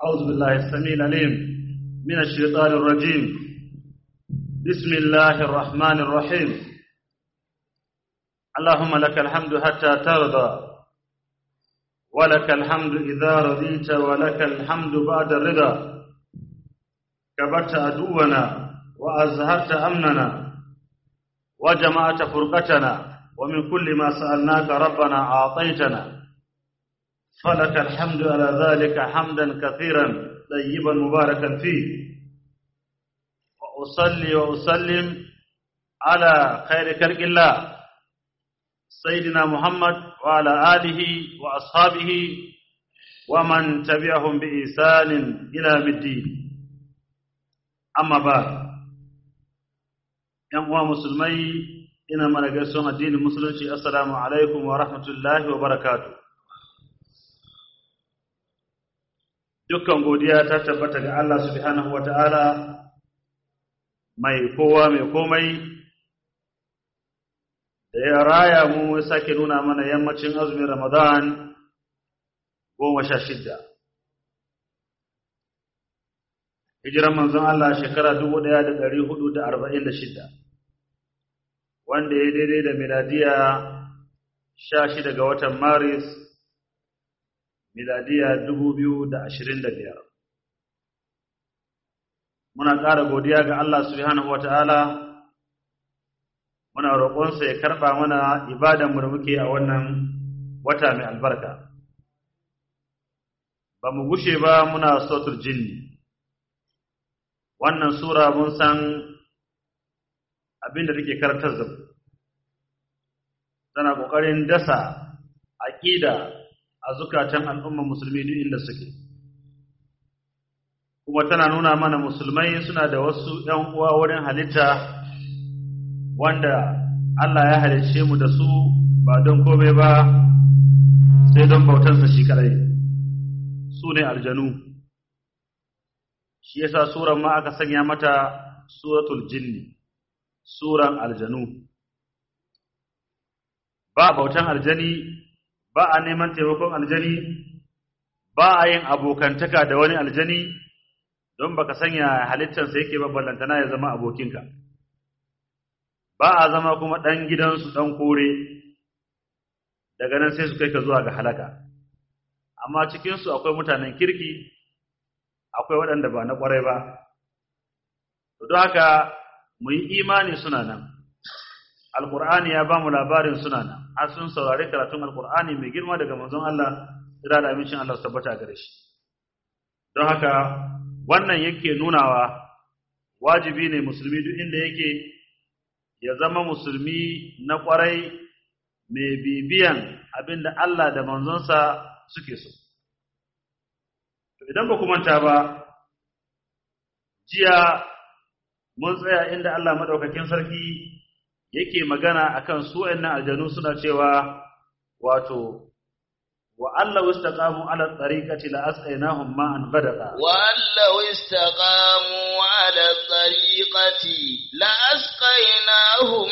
أعوذ بالله السميع العليم من الشيطان الرجيم بسم الله الرحمن الرحيم اللهم لك الحمد حتى ترضى ولك الحمد إذا رضيت ولك الحمد بعد الرضا كبرت عدونا وأزهرت أمننا وجمعت فرقتنا ومن كل ما سألناك ربنا أعطيتنا فلك الحمد على ذلك حمدا كثيرا طيبا مباركا فيه وأصلي وأسلم على خير خلق الله سيدنا محمد وعلى آله وأصحابه ومن تبعهم بإحسان إلى الدين أما بعد ‘yan uwa musulmai ina mana gaisuwan addinin musulunci assalamu alaikum wa rahmatullahi wa barakatu dukkan godiya ta tabbata ga Allah subhanahu wa ta'ala mai kowa mai komai da ya raya mu sake nuna mana yammacin azumin ramadan goma sha shidda hijiran manzon Allah shekara dubu ɗaya da ɗari hudu da arba'in da shidda wanda ya daidai da miladiya sha shida ga watan maris miladiya dubu biyu da ashirin da biyar muna ƙara godiya ga Allah subhanahu wa ta'ala muna roƙonsa ya karɓa mana ibadanmu da muke a wannan wata mai albarka ba mu gushe ba muna sotur jinni wannan sura mun san abin da take karantar da tana ƙoƙarin dasa aƙida a zukatan al'ummar musulmi duk inda suke kuma tana nuna mana musulmai suna da wasu ‘yan uwa wurin halitta wanda Allah ya halicce mu da su ba don komai ba sai don bautansa shi kadai su ne aljanu shi yasa suran ma aka sanya mata suratul jinni suran aljanu ba bautan aljani ba a neman taimakon aljani ba a yin abokantaka da wani aljani don baka sanya halittarsa yake ballantana ya zama abokinka ba a zama kuma ɗan gidansu ɗan kore daga nan sai su kai ka zuwa ga halaka amma cikinsu akwai mutanen kirki akwai waɗanda ba na ƙwarai ba don haka mu yi imani suna nan alƙur'ani ya ba mu labarin suna nan har sun saurari karatun alƙur'ani mai girma daga manzon Allah ira da amincin Allah su tabbata gare shi don haka wannan yake nunawa wajibi ne musulmi duk inda yake ya zama musulmi na ƙwarai mai bibiyan abinda Allah da manzonsa suke so idan ba ku manta ba jiya mun tsaya inda Allah madaukakin sarki yake magana akan su wayannan aljanu suna cewa wato wa Allah istaqamu ala tariqati la asqainahum ma'an ghadaqa wa Allah istaqamu ala tariqati la asqainahum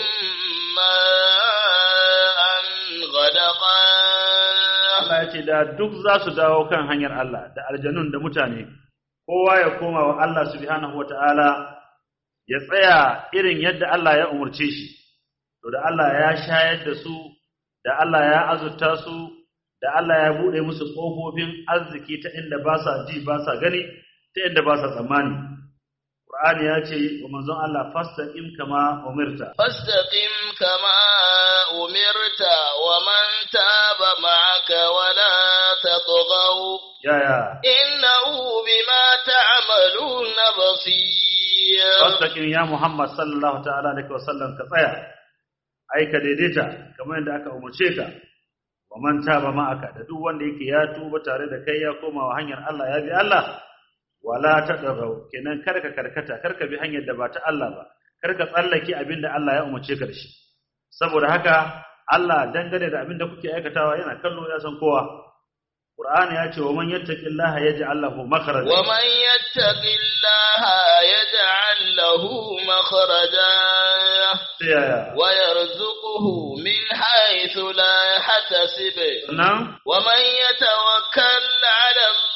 ma'an ghadaqa Allah ya ce da duk za su dawo kan hanyar Allah da aljanun da mutane kowa ya koma wa Allah subhanahu wata'ala ya tsaya irin yadda Allah ya umurce shi to da Allah ya shayar da su da Allah ya azurta su da Allah ya bude musu kofofin arziki ta inda ba sa ji ba sa gani ta inda ba sa tsammani Qur'ani ya ce wa manzon Allah fastaqim kama umirta fastaqim kama umirta wa man taba ma'aka wa la tatghaw yaya innahu bima ta'maluna basir fastaqim ya Muhammad sallallahu ta'ala alaihi wasallam ka tsaya ai ka daidaita kamar yadda aka umurce ka wa man taba ma'aka da duk wanda yake ya tuba tare da kai ya koma wa hanyar Allah ya bi Allah wala tadghaw kenan karka karkata karka bi hanyar da ba ta Allah ba karka tsallake abinda Allah ya umurce ka da shi saboda haka Allah dangane da abinda kuke aikatawa yana kallo ya san kowa Qur'ani ya ce wa man yattaqillaha yaj'al lahu makhraja wa man yattaqillaha yaj'al lahu makhraja yaya wa yarzuquhu min haythu la yahtasib nan wa man yatawakkal 'ala Allah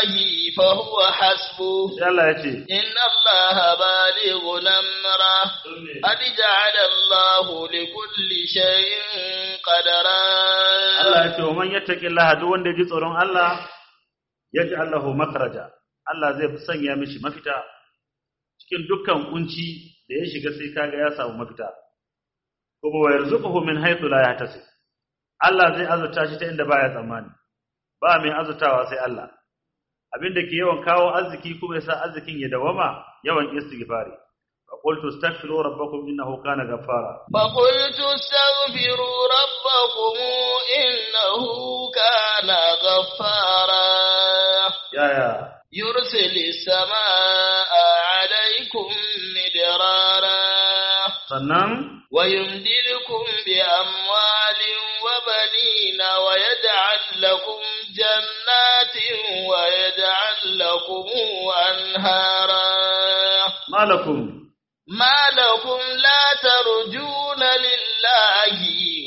الله فهو حسبه sai Allah ya ce إن الله بالغ أمره قد جعل الله لكل شيء قدرا Allah ya ce wa man yattaqillaha duk wanda ya ji tsoron Allah yaj'al lahu makhraja Allah zai sanya mishi mafita cikin dukkan kunci da ya shiga sai kaga ya samu mafita kuma wa yarzuquhu min haythu la yahtasib Allah zai azurta shi ta inda baya tsammani ba mai azurtawa sai Allah abinda ke yawan kawo arziki kuma yasa arzikin ya dawama yawan istighfari fa qultu astaghfiru rabbakum innahu kana ghaffara فقلت استغفروا ربكم إنه كان غفارا yaya يرسل السماء عليكم مدرارا sannan ويمددكم بأموال وبنين ويجعل لكم جنات ويجعل لكم أنهارا malakum ما لكم لا ترجون لله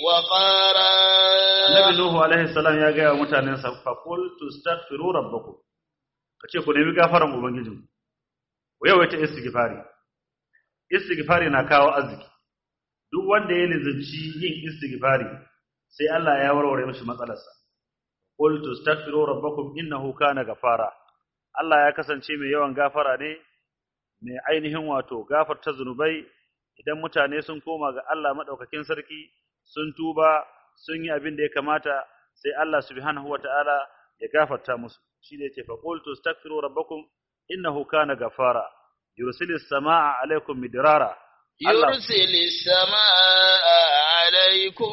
وقارا Annabi Nuhu alaihi salam ya gaya wa mutanensa fa qul tastaghfiru rabbakum kace ku nemi gafaran ubangijinku ku yawaita istighfari istighfari na kawo arziki duk wanda ya lizinci yin istighfari sai Allah ya warware mishi matsalarsa qul tastaghfiru rabbakum innahu kana gafara Allah ya kasance mai yawan gafara ne mai ainihin wato gafarta zunubai idan mutane sun koma ga Allah madaukakin sarki sun tuba sun yi abin da ya kamata sai Allah subhanahu wataala ya gafarta musu shi ne yace fa qultu astaghfiru rabbakum innahu kana gafara yursilis samaa alaikum midrara Allah يرسل السماء عليكم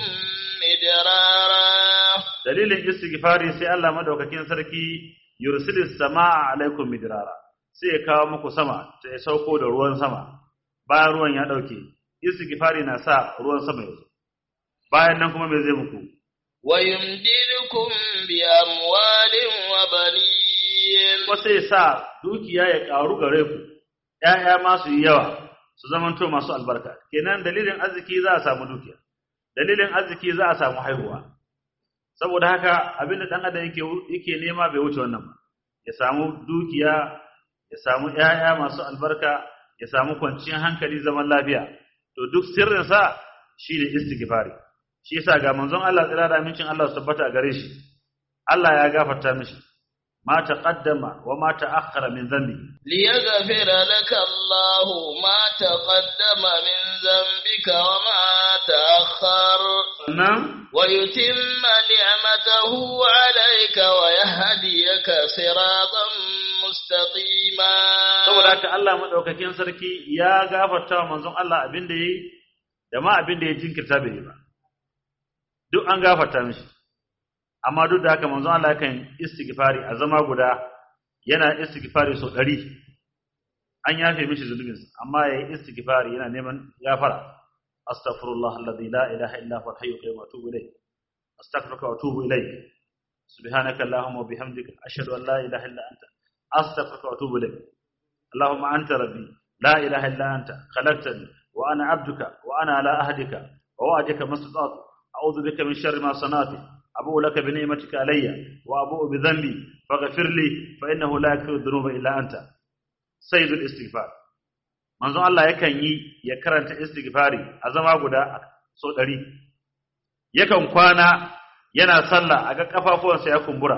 مدرارا dalilin istighfari sai Allah madaukakin sarki yursilis samaa alaikum midrara sai ya kawo muku sama ta ya sauko da ruwan sama bayan ruwan ya dauke istighfari na sa ruwan sama ya zo bayan nan kuma me zai muku ويمددكم بأموال وبنين kuma sai sa dukiya ya karu gare ku ƴaƴa ma su yi yawa su zamanto masu albarka kenan dalilin arziki za a samu dukiya dalilin arziki za a samu haihuwa saboda haka abinda dan adam yake yake nema bai wuce wannan ba ya samu dukiya ya samu ƴaƴa masu albarka ya samu kwanciyar hankali zaman lafiya to duk sirrin sa shine istighfari shi yasa ga manzon Allah tsira da amincin Allah su tabbata gare shi Allah ya gafarta mishi ma taqaddama wa ma ta'akhkhara min dhanbi ليغفر لك الله ما تقدم من ذنبك وما تأخر sannan ويتم نعمته عليك ويهديك صراطا مستقيما saboda haka Allah madaukakin sarki ya gafarta wa manzon Allah abin da yayi da ma abin da ya jinkirta bai yi ba duk an gafarta mishi amma duk da haka manzon Allah yakan istighfari a zama guda yana istighfari sau ɗari an yafe mishi zunubinsa amma ya yi istighfari yana neman gafara astaghfirullah alladhi la ilaha illa huwa al-hayyul qayyum wa atubu ilayh astaghfiruka wa atubu ilayk subhanaka allahumma wa bihamdika ashhadu an la ilaha illa anta astaghfiruka wa atubu ilayk اللهم أنت ربي لا إله إلا أنت خلقتني وأنا عبدك وأنا على أهدك ووعدك ما استطعت أعوذ بك من شر ما صنعت أبوء لك بنعمتك علي وأبوء بذنبي فاغفر لي فإنه لا يغفر الذنوب إلا أنت سيد الاستغفار manzon Allah yakan yi ya karanta istighfari a zama guda so ɗari yakan kwana yana sallah a ga kafafuwansa ya kumbura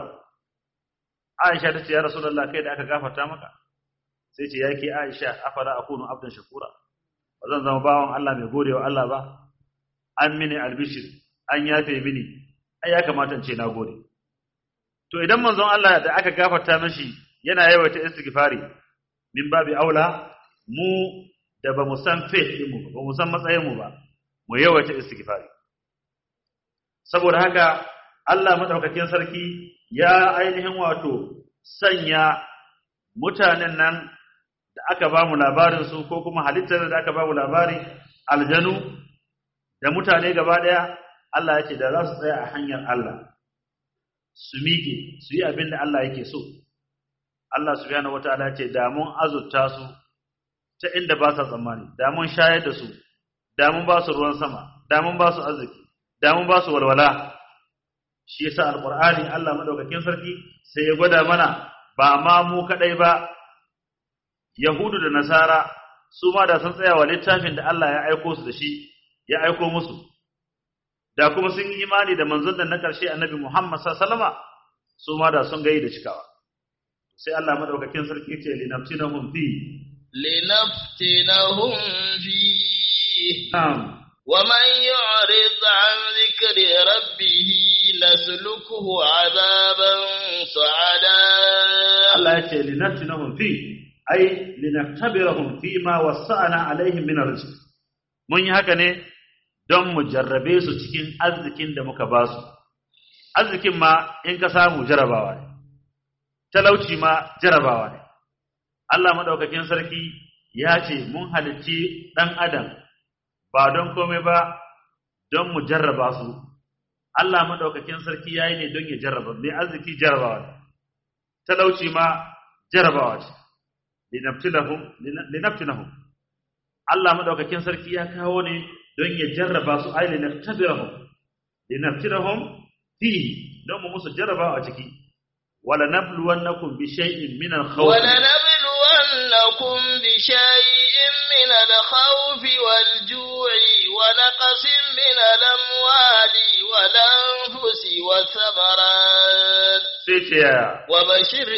Aisha ta ce ya Rasulullah kai da aka gafarta maka sai ce yake Aisha afala akunu abdan shakura bazan zama bawan Allah mai godewa Allah ba an mini albishir an yafe mini ai ya kamata in ce na gode to idan manzon Allah da aka gafarta mishi yana yawaita istighfari min babi aula mu da ba mu san faith din mu ba mu san matsayin mu ba mu yawaita istighfari saboda haka Allah madaukakin sarki ya ainihin wato sanya mutanen nan da aka ba mu labarin su ko kuma halittar da aka ba mu labari aljanu da mutane gaba daya Allah yake da za su tsaya a hanyar Allah su miƙe su yi abin da Allah yake so Allah subhanahu wataala ce da mun azurta su ta inda ba sa tsammani da mun shayar da su da mun ba su ruwan sama da mun ba su arziki da mun ba su walwala shi yasa alqur'ani Allah madaukakin sarki sai ya gwada mana ba ma mu kadai ba yahudu da nasara su ma da sun tsaya wa littafin da Allah ya aiko su da shi ya aiko musu da kuma sun yi imani da manzon da na ƙarshe annabi Muhammad sallallahu alaihi wasallama su ma da sun gayi da cikawa sai Allah madaukakin sarki ce linaftinahum fi لنفتنهم فيه na'am ومن يعرض عن ذكر ربه نسلكه عذابا صعدا Allah ya ce linaftinahum fi ai linaktabirahum fi ma wasa'ana alaihim min arzq mun yi haka ne don mu jarrabe su cikin arzikin da muka ba su arzikin ma in ka samu jarabawa ne talauci ma jarabawa ne Allah madaukakin sarki ya ce mun halicci dan adam ba don komai ba don mu jarraba su Allah madaukakin sarki yayi ne don ya jarraba ne arziki jarabawa ne talauci ma jarabawa ce linaftinahum linaftinahum Allah madaukakin sarki ya kawo ne don ya jarraba su ai linaftabirahum linaftinahum fi don mu musu jarrabawa a ciki wala nabluwannakum bi shay'in min al-khawf ولنبلونكم بشيء من الخوف والجوع ونقص من الأموال والأنفس والثمرات sai ce yaya وبشر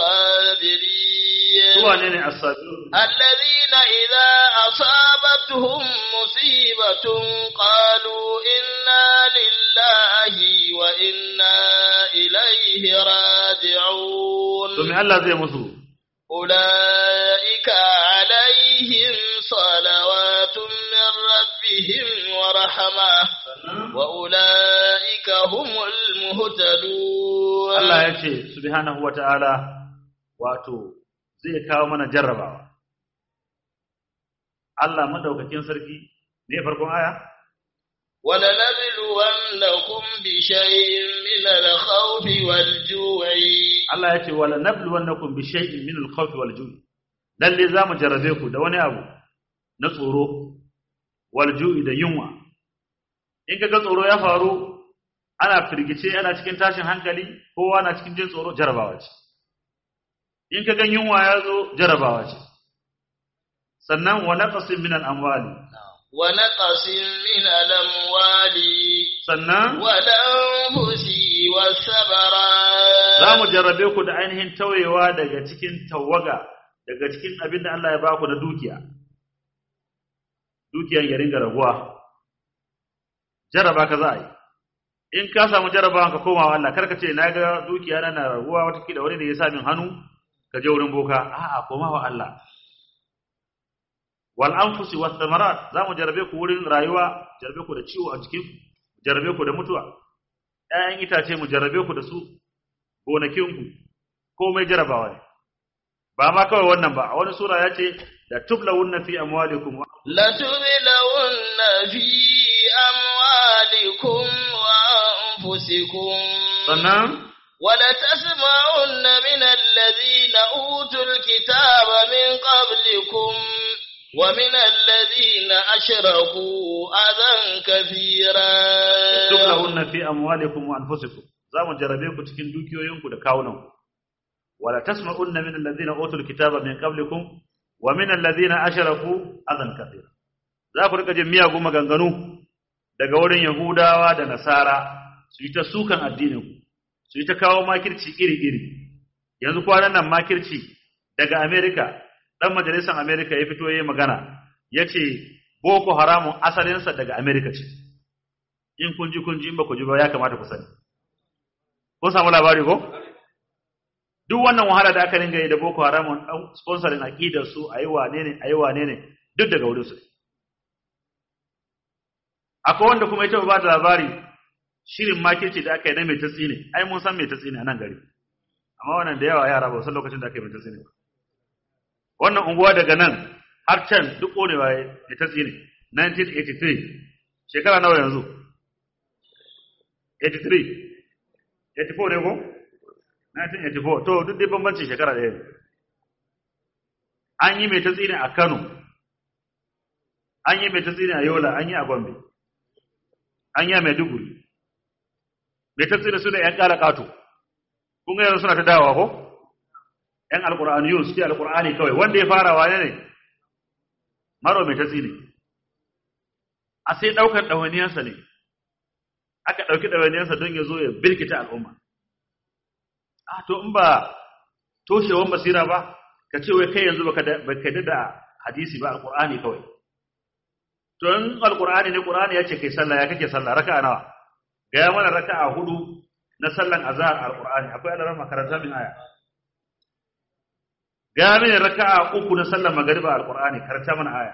الصابرين su wane ne as-sabirun الذين إذا أصابتهم مصيبة قالوا إنا لله وإنا إليه راجعون to me Allah zai musu أولئك عليهم صلوات من ربهم ورحمة وأولئك هم المهتدون Allah ya ce subhanahu wata'ala wato zai kawo mana jarrabawa Allah madaukakin sarki ne farkon aya ولنبلونكم بشيء من الخوف والجوع Allah ya ce wala nabluwannakum bi shay'in min al-khawfi wal ju'i lalle zamu jarrabe ku da wani abu na tsoro wal ju'i da yunwa in kaga tsoro ya faru ana firgice ana cikin tashin hankali kowa na cikin jin tsoro jarabawa ce in kaga yunwa ya zo jarabawa ce sannan wa naqsin min al-amwali ونقص من الأموال sannan والأنفس والثمرات za mu jarrabe ku da ainihin tauyewa daga cikin tawaga daga cikin abin da Allah ya ba ku na dukiya dukiyan ya ringa raguwa jarraba ka za a yi in ka samu jarrabawan ka koma wa Allah karka ce na ga dukiya na na raguwa watakila wani ne ya sa min hannu ka je wurin boka a'a koma wa Allah wal anfusi was thamarat za mu jarrabe ku wurin rayuwa jarrabe ku da ciwo a jikin jarrabe ku da mutuwa ƴaƴan itace mu jarrabe ku da su gonakinku komai jarabawa ne ba ma kawai wannan ba a wani sura ya ce da tublawunna fi amwalikum wa لتبلون في أموالكم وأنفسكم sannan ولتسمعن من الذين أوتوا الكتاب من قبلكم ومن الذين أشركوا أذى كثيرا tublawunna fi amwalikum wa anfusikum za mu jarabe ku cikin dukiyoyinku da kawunanku wala tasma'unna min alladhina utul kitaba min qablikum wa min alladhina ashraku adan kathira za ku rika jin miyagun maganganu daga wurin yahudawa da nasara su yi ta sukan addinin ku su yi ta kawo makirci iri-iri yanzu kwanan nan makirci daga america dan majalisar america ya fito yayin magana yace boko haramun asalinsa daga america ce in kun ji kun ji in ba ku ji ba ya kamata ku sani kun samu labari ko duk wannan wahala da aka ringa yi da boko haram dan sponsoring aqidar su ayi wane ne ayi wane ne duk daga wurin su akwai wanda kuma ita ba da labari shirin makirci da aka yi na mai tatsi ne ai mun san mai tatsi ne a nan gari amma wannan da yawa yara ba san lokacin da aka yi mai tatsi ne ba wannan unguwa daga nan har can duk ƙonewa mai tatsi ne 1983 shekara nawa yanzu 83 84 ne ko 1984 to duk dai bambancin shekara ɗaya ne an yi mai tatsini a Kano an yi mai tatsini a Yola an yi a Gombe an yi a Maiduguri mai tatsini su da ‘yan ƙara ƙato kun ga yanzu suna ta dawowa ko ‘yan alƙur'aniyun suke alƙur'ani kawai wanda ya fara wane ne maro mai tatsi ne a sai ɗaukar ɗawainiyarsa ne aka ɗauki ɗawainiyarsa don ya zo ya birkita al'umma a to in ba toshewan basira ba ka ce wai kai yanzu baka da hadisi ba alƙur'ani kawai to in alƙur'ani ne ƙur'ani ya ce kai sallah ya kake sallah raka'a nawa gaya mana raka'a hudu na sallan azhar alƙur'ani akwai alarar makaranta min aya gaya mini raka'a uku na sallan magariba alƙur'ani karanta mana aya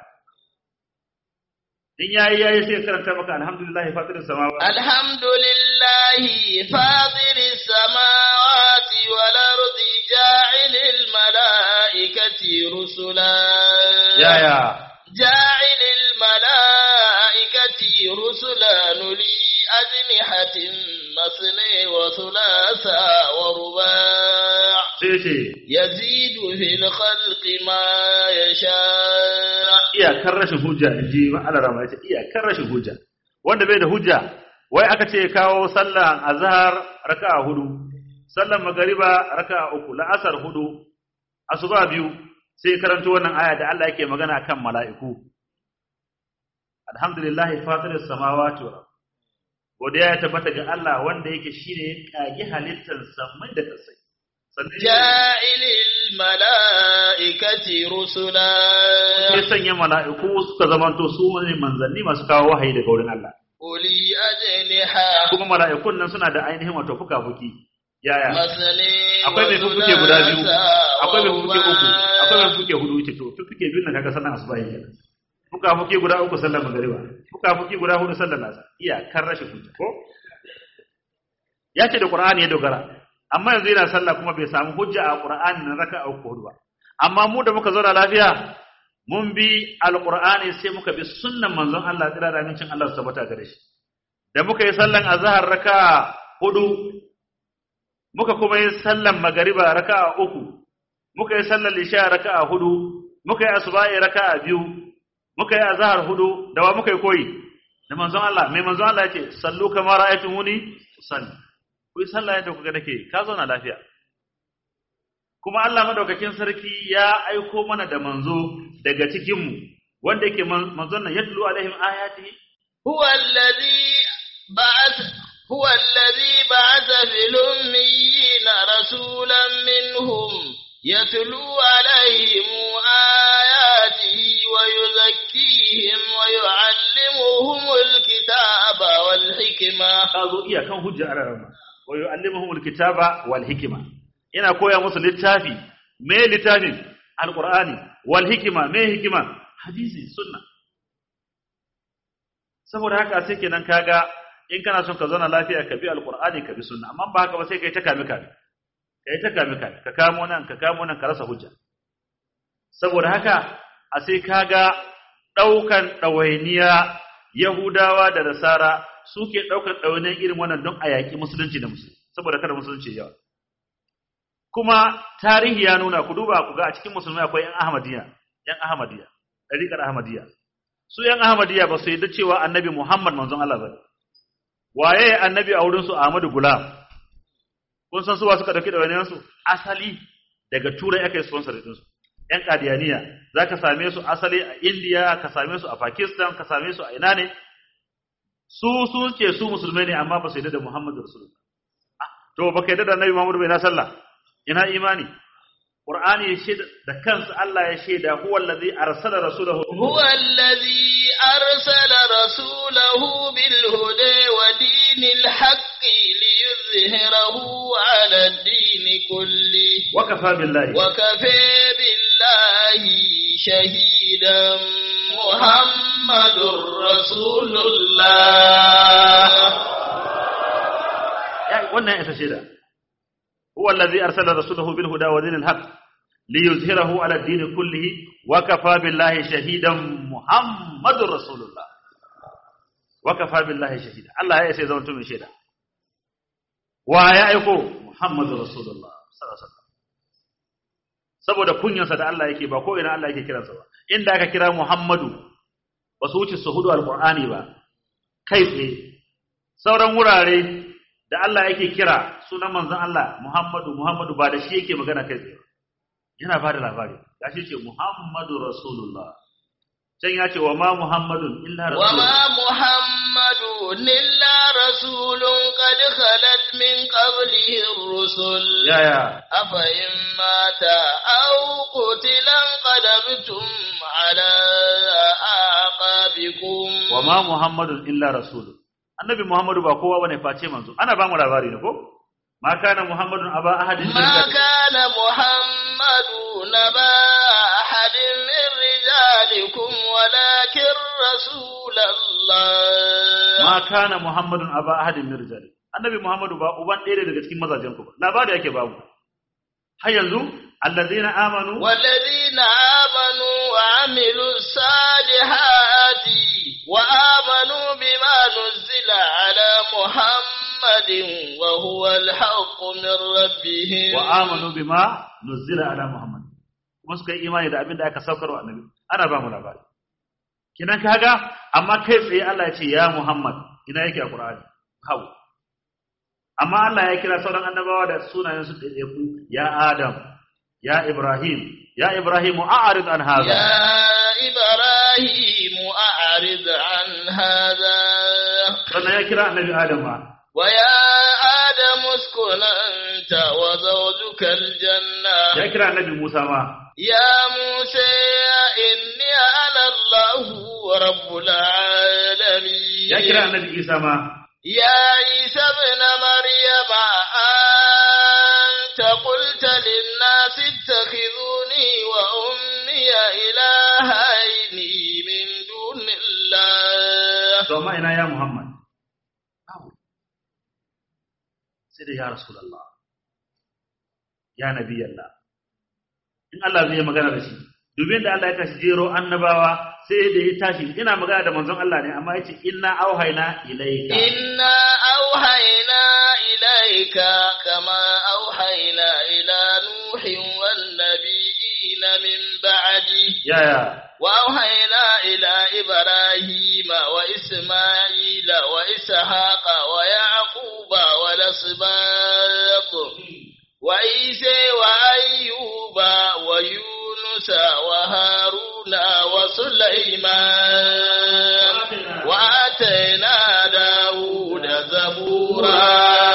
in yayi yayi sai karanta maka alhamdulillah fatiris samawati alhamdulillah fatiris samawati wal ardi ja'ilil malaikati rusula ya ya ja'ilil malaikati rusula nuli ajnihatin masni wa thulatha wa ruba' sai ce yazidu fil khalqi ma yasha iyakar rashin hujja in ji ma'alar rama ya ce iyakar rashin hujja wanda bai da hujja wai aka ce kawo sallan azhar raka'a hudu sallan magariba raka'a uku la'asar hudu asuba biyu sai karanto wannan aya da Allah yake magana kan mala'iku alhamdulillah fatiris samawati wal ard godiya ya tabbata ga Allah wanda yake shine kage halittar samai da kasai sannan ja'ilil mala'ikati rusula ya sanya mala'iku suka zamanto su ne manzanni masu kawo wahayi daga wurin Allah. uli ajniha Kuma mala'ikun nan suna da ainihin wato fuka-fuki. Yaya? masani Akwai mai fuke guda biyu, akwai mai fuke uku, akwai mai fuke hudu ce to fuke biyu na kaga sallan asuba yake. Fuka-fuki guda uku sallar magariba, fuka-fuki guda hudu sallar nasa. Iya kan rashin hujja ko? Ya ce da Qur'ani ya dogara. Amma yanzu yana sallah kuma bai samu hujja a Qur'ani na raka'a uku hudu ba. Amma mu da muka zauna lafiya mun bi alqur'ani sai muka bi sunnan manzon Allah tsira da amincin Allah su tabbata gare shi da muka yi sallan azhar raka hudu muka kuma yi sallan magariba raka uku muka yi sallan isha raka hudu muka yi asuba'i raka biyu muka yi azhar hudu da wa muka yi koyi da manzon Allah mai manzon Allah yace sallu kama ra'aytumuni salli ku yi sallah yadda kuka nake ka zauna lafiya kuma Allah madaukakin sarki ya aiko mana da manzo daga cikin mu wanda yake manzon nan yatlu alaihim ayatihi huwa alladhi ba'ath huwa alladhi ba'atha fil ummiyina rasulan minhum yatlu alaihim ayatihi wa yuzakkihim wa yu'allimuhum alkitaba wal hikma kazo iya kan hujja ararama wa yu'allimuhum alkitaba wal hikma ina koya musu littafi me littafin alqur'ani wal hikima me hikima hadisi sunna saboda haka sai kenan kaga in kana son ka zauna lafiya ka bi alqur'ani ka bi sunna amma ba haka ba sai kai ta kame kame kai ta kame kame ka kamo nan ka kamo nan ka rasa hujja saboda haka a sai kaga daukan dawainiya yahudawa da nasara suke daukan dawainiyan irin wannan don a yaki musulunci da musulunci saboda kada musulunci yawa kuma tarihi ya nuna ku duba ku ga a cikin musulmai akwai yan ahmadiyya yan ahmadiyya dariƙar ahmadiyya su yan ahmadiyya ba su yadda cewa annabi muhammad manzon Allah ba waye annabi a wurin su ahmadu gulam kun san su wa suka dauki dawainiyan su asali daga turai aka yi sponsor din su yan qadiyaniya zaka same su asali a india ka same su a pakistan ka same su a ina ne su sun ce su musulmai ne amma ba su yadda da muhammadu rasulullah to baka yadda da annabi muhammadu bai na sallah ina imani qur'ani ya shaida da kansa Allah ya shaida huwa allazi arsala rasulahu huwa allazi arsala rasulahu bil huda wa dinil haqqi liyuzhirahu ala ad-din kulli wa kafa billahi wa kafa billahi shahidan muhammadur rasulullah ya wannan ita shaida هو الذي أرسل رسوله بالهدى ودين الحق ليظهره على الدين كله وكفى بالله شهيدا محمد رسول الله وكفى بالله شهيدا الله يا سيدنا أنتم شهيدا ويا أيكو محمد رسول الله صلى الله عليه وسلم saboda kunyansa da Allah yake ba ko ina Allah yake kiransa ba inda aka kira Muhammadu ba su wuce su hudu alqur'ani ba kai tsaye sauran wurare da Allah yake kira sunan manzon Allah Muhammadu Muhammadu ba da shi yake magana kai tsaye yana bada labari gashi ce Muhammadu Rasulullah can ya ce wa ma Muhammadun illa وما Rasulullah محمد إلا رسول قد خلت من قبله الرسل yaya أفإن مات أو قتل انقلبتم على أعقابكم wa ma Muhammadun illa Rasul annabi Muhammadu ba kowa bane face manzo ana ba mu labari ne ko ma kana Muhammadun aba ahadin min ما rijal- كان محمد نبا أحد من رجالكم ولكن رسول الله ma kana Muhammadun aba ahadin min rijal annabi Muhammadu ba uban ɗaya daga cikin mazajen ku ba labari yake ba mu har yanzu allazina amanu والذين آمنوا وعملوا الصالحات وآمنوا بما نزل على محمد وهو الحق من ربهم wa amanu bima nuzila ala Muhammad kuma suka yi imani da abin da aka saukar wa annabi ana ba mu labari kinan kaga amma kai tsaye Allah ya ce ya Muhammad ina yake a Qur'ani hau amma Allah ya kira sauran annabawa da sunayen su ɗaiɗaiku ya Adam ya Ibrahim ya Ibrahim a'rid an hadha يا إبراهيم أعرض عن هذا sannan ya kira annabi Adam ma ويا آدم اسكن أنت وزوجك الجنة ya kira annabi Musa ma يا موسى إني أنا الله رب العالمين ya kira annabi Isa ma يا عيسى ابن مريم أنت قلت للناس اتخذوني وأمي إلهين من دون الله to amma ina ya Muhammad babu sai da ya Rasulullah ya Nabi Allah in Allah zai yi magana da shi dubin da Allah ya tashi jero annabawa sai da ya tashi ina magana da manzon Allah ne amma yace inna auhayna ilayka إنا أوحينا إليك كما أوحينا إلى نوح والنبيين من بعده ya ya وأوحينا إلى إبراهيم وإسماعيل وإسحاق ويعقوب والأسباط وعيسى وأيوب ويونس وهارون وسليمان وآتينا داود زبورا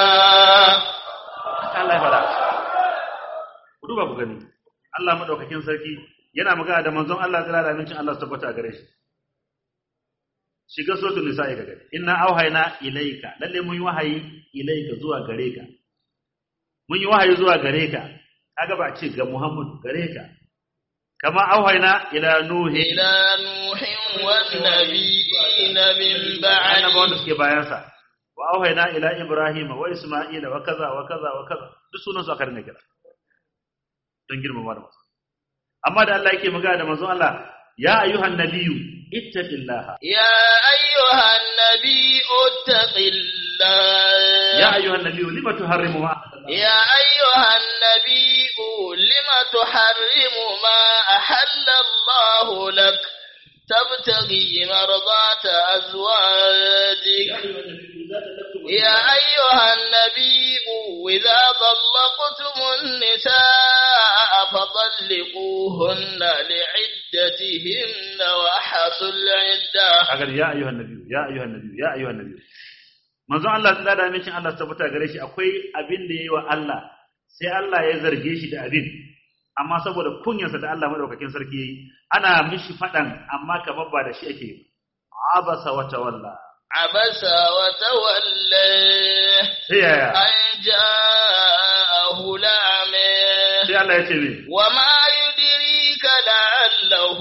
Allah ya fada ku duba ku gani Allah madaukakin sarki yana magana da manzon Allah tsira da amincin Allah su tabbata a gare shi shiga suratul nisa'i ga gani inna auhayna ilayka lalle mun yi wahayi ilayka zuwa gare ka mun yi wahayi zuwa gare ka kaga ba a ce ga Muhammad gare ka kama auhayna ila nuhi إلى نوح والنبيين من annaba wanda بعده suke bayan sa wa auhayna ila ibrahim wa isma'ila wa kaza wa kaza wa kaza duk sunan su aka rinka kira don girmama da manzo amma da Allah yake magana da manzon Allah ya ayyuhan nabiyyu ittaqillaha يا أيها النبي اتق الله ya ayyuhan nabiyyu lima tuharrimu ma يا أيها النبي لم تحرم ما أحل الله لك تبتغي مرضات أزواجك يا أيها النبي إذا طلقتم النساء فطلقوهن لعدتهن وأحصوا العدة kaga ya ayyuhan nabiyyu ya ayyuhan nabiyyu ya ayyuhan nabiyyu manzon Allah tsada da amincin Allah su tabbata gare shi akwai abin da yayi wa Allah sai Allah ya zarge shi da abin amma saboda kunyarsa da Allah madaukakin sarki yayi ana mishi fadan amma kamar ba da shi ake yi abasa wa tawalla عبس وتولى sai yaya أن جاءه الأعمى sai Allah ya ce me وما يدريك لعله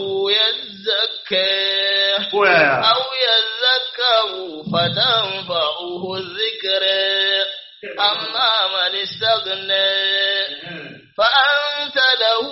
يزكى ko yaya أو يذكر فتنفعه الذكر أما من استغنى فأنت له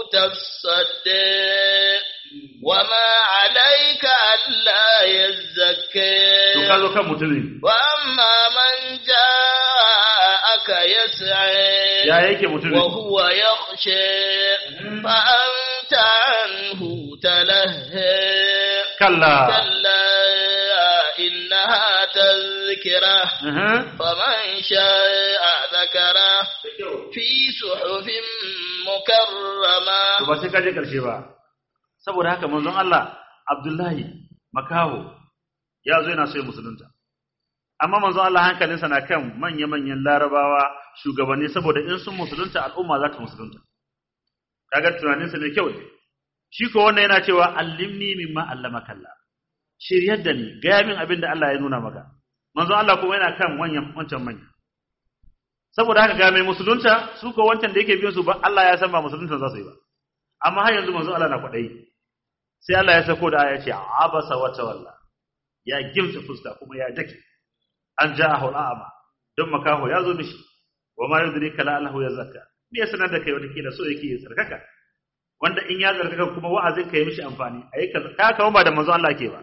تصدى وما عليك ألا يزكى to ka zo kan mutumin وأما من جاءك يسعى ya yake mutumin وهو يخشى فأنت عنه تلهى kalla كلا إنها تذكرة Aha. فمن شاء ذكره Da kyau. في صحف مكرما to ba sai ka je karshe ba saboda haka manzon Allah Abdullahi makaho ya zo yana so ya musulunta amma manzon Allah hankalinsa na kan manya-manyan larabawa shugabanni saboda in sun musulunta al'umma za ta musulunta kaga tunaninsa mai kyau ne shi ko wannan yana cewa allimni mimma allamaka Allah shiryar da ni gaya min abin da Allah ya nuna maka manzon Allah kuma yana kan wanyan wancan manya saboda haka ga mai musulunta su ko wancan da yake biyo su ba Allah ya san ba musulunta za su yi ba amma har yanzu manzon Allah na kwadayi sai Allah ya sako da aya ce abasa wa tawalla ya gimsa fuska kuma ya dake an ja'ahu al'ama don makaho ya zo mishi wa ma yudrika la allahu yazakka me ya sanar da kai wata kila so yake ya tsarkaka wanda in ya tsarkaka kuma wa'azin ka yi mishi amfani ayi ka ka kawo ba da manzon Allah ke ba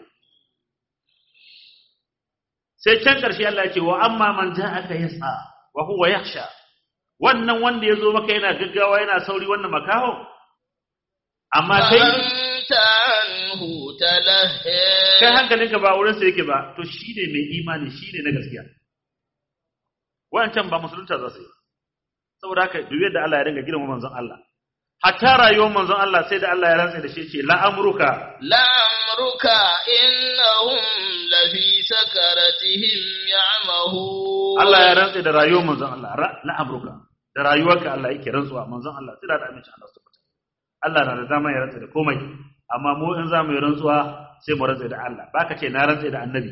sai can ƙarshe Allah ya ce wa amma man ja'aka yas'a wa huwa yakhsha wannan wanda ya zo maka yana gaggawa yana sauri wannan makaho amma kai فأنت عنه تلهى kai hankalinka ba wurin sa yake ba to shine mai imani shine na gaskiya wancan ba musulunta za su yi saboda haka duk yadda Allah ya dinga girma manzon Allah hatta rayuwar manzon Allah sai da Allah ya rantsa da shi ce la amruka لعمرك إنهم لفي سكرتهم يعمهون Allah ya rantsa da rayuwar manzon Allah ra- la amruka da rayuwarka Allah yake rantsuwa manzon Allah sai da aminci Allah subhanahu Allah na da dama ya rantsa da komai amma mu in za mu yi rantsuwa sai mu rantsa da Allah baka ce na rantsa da annabi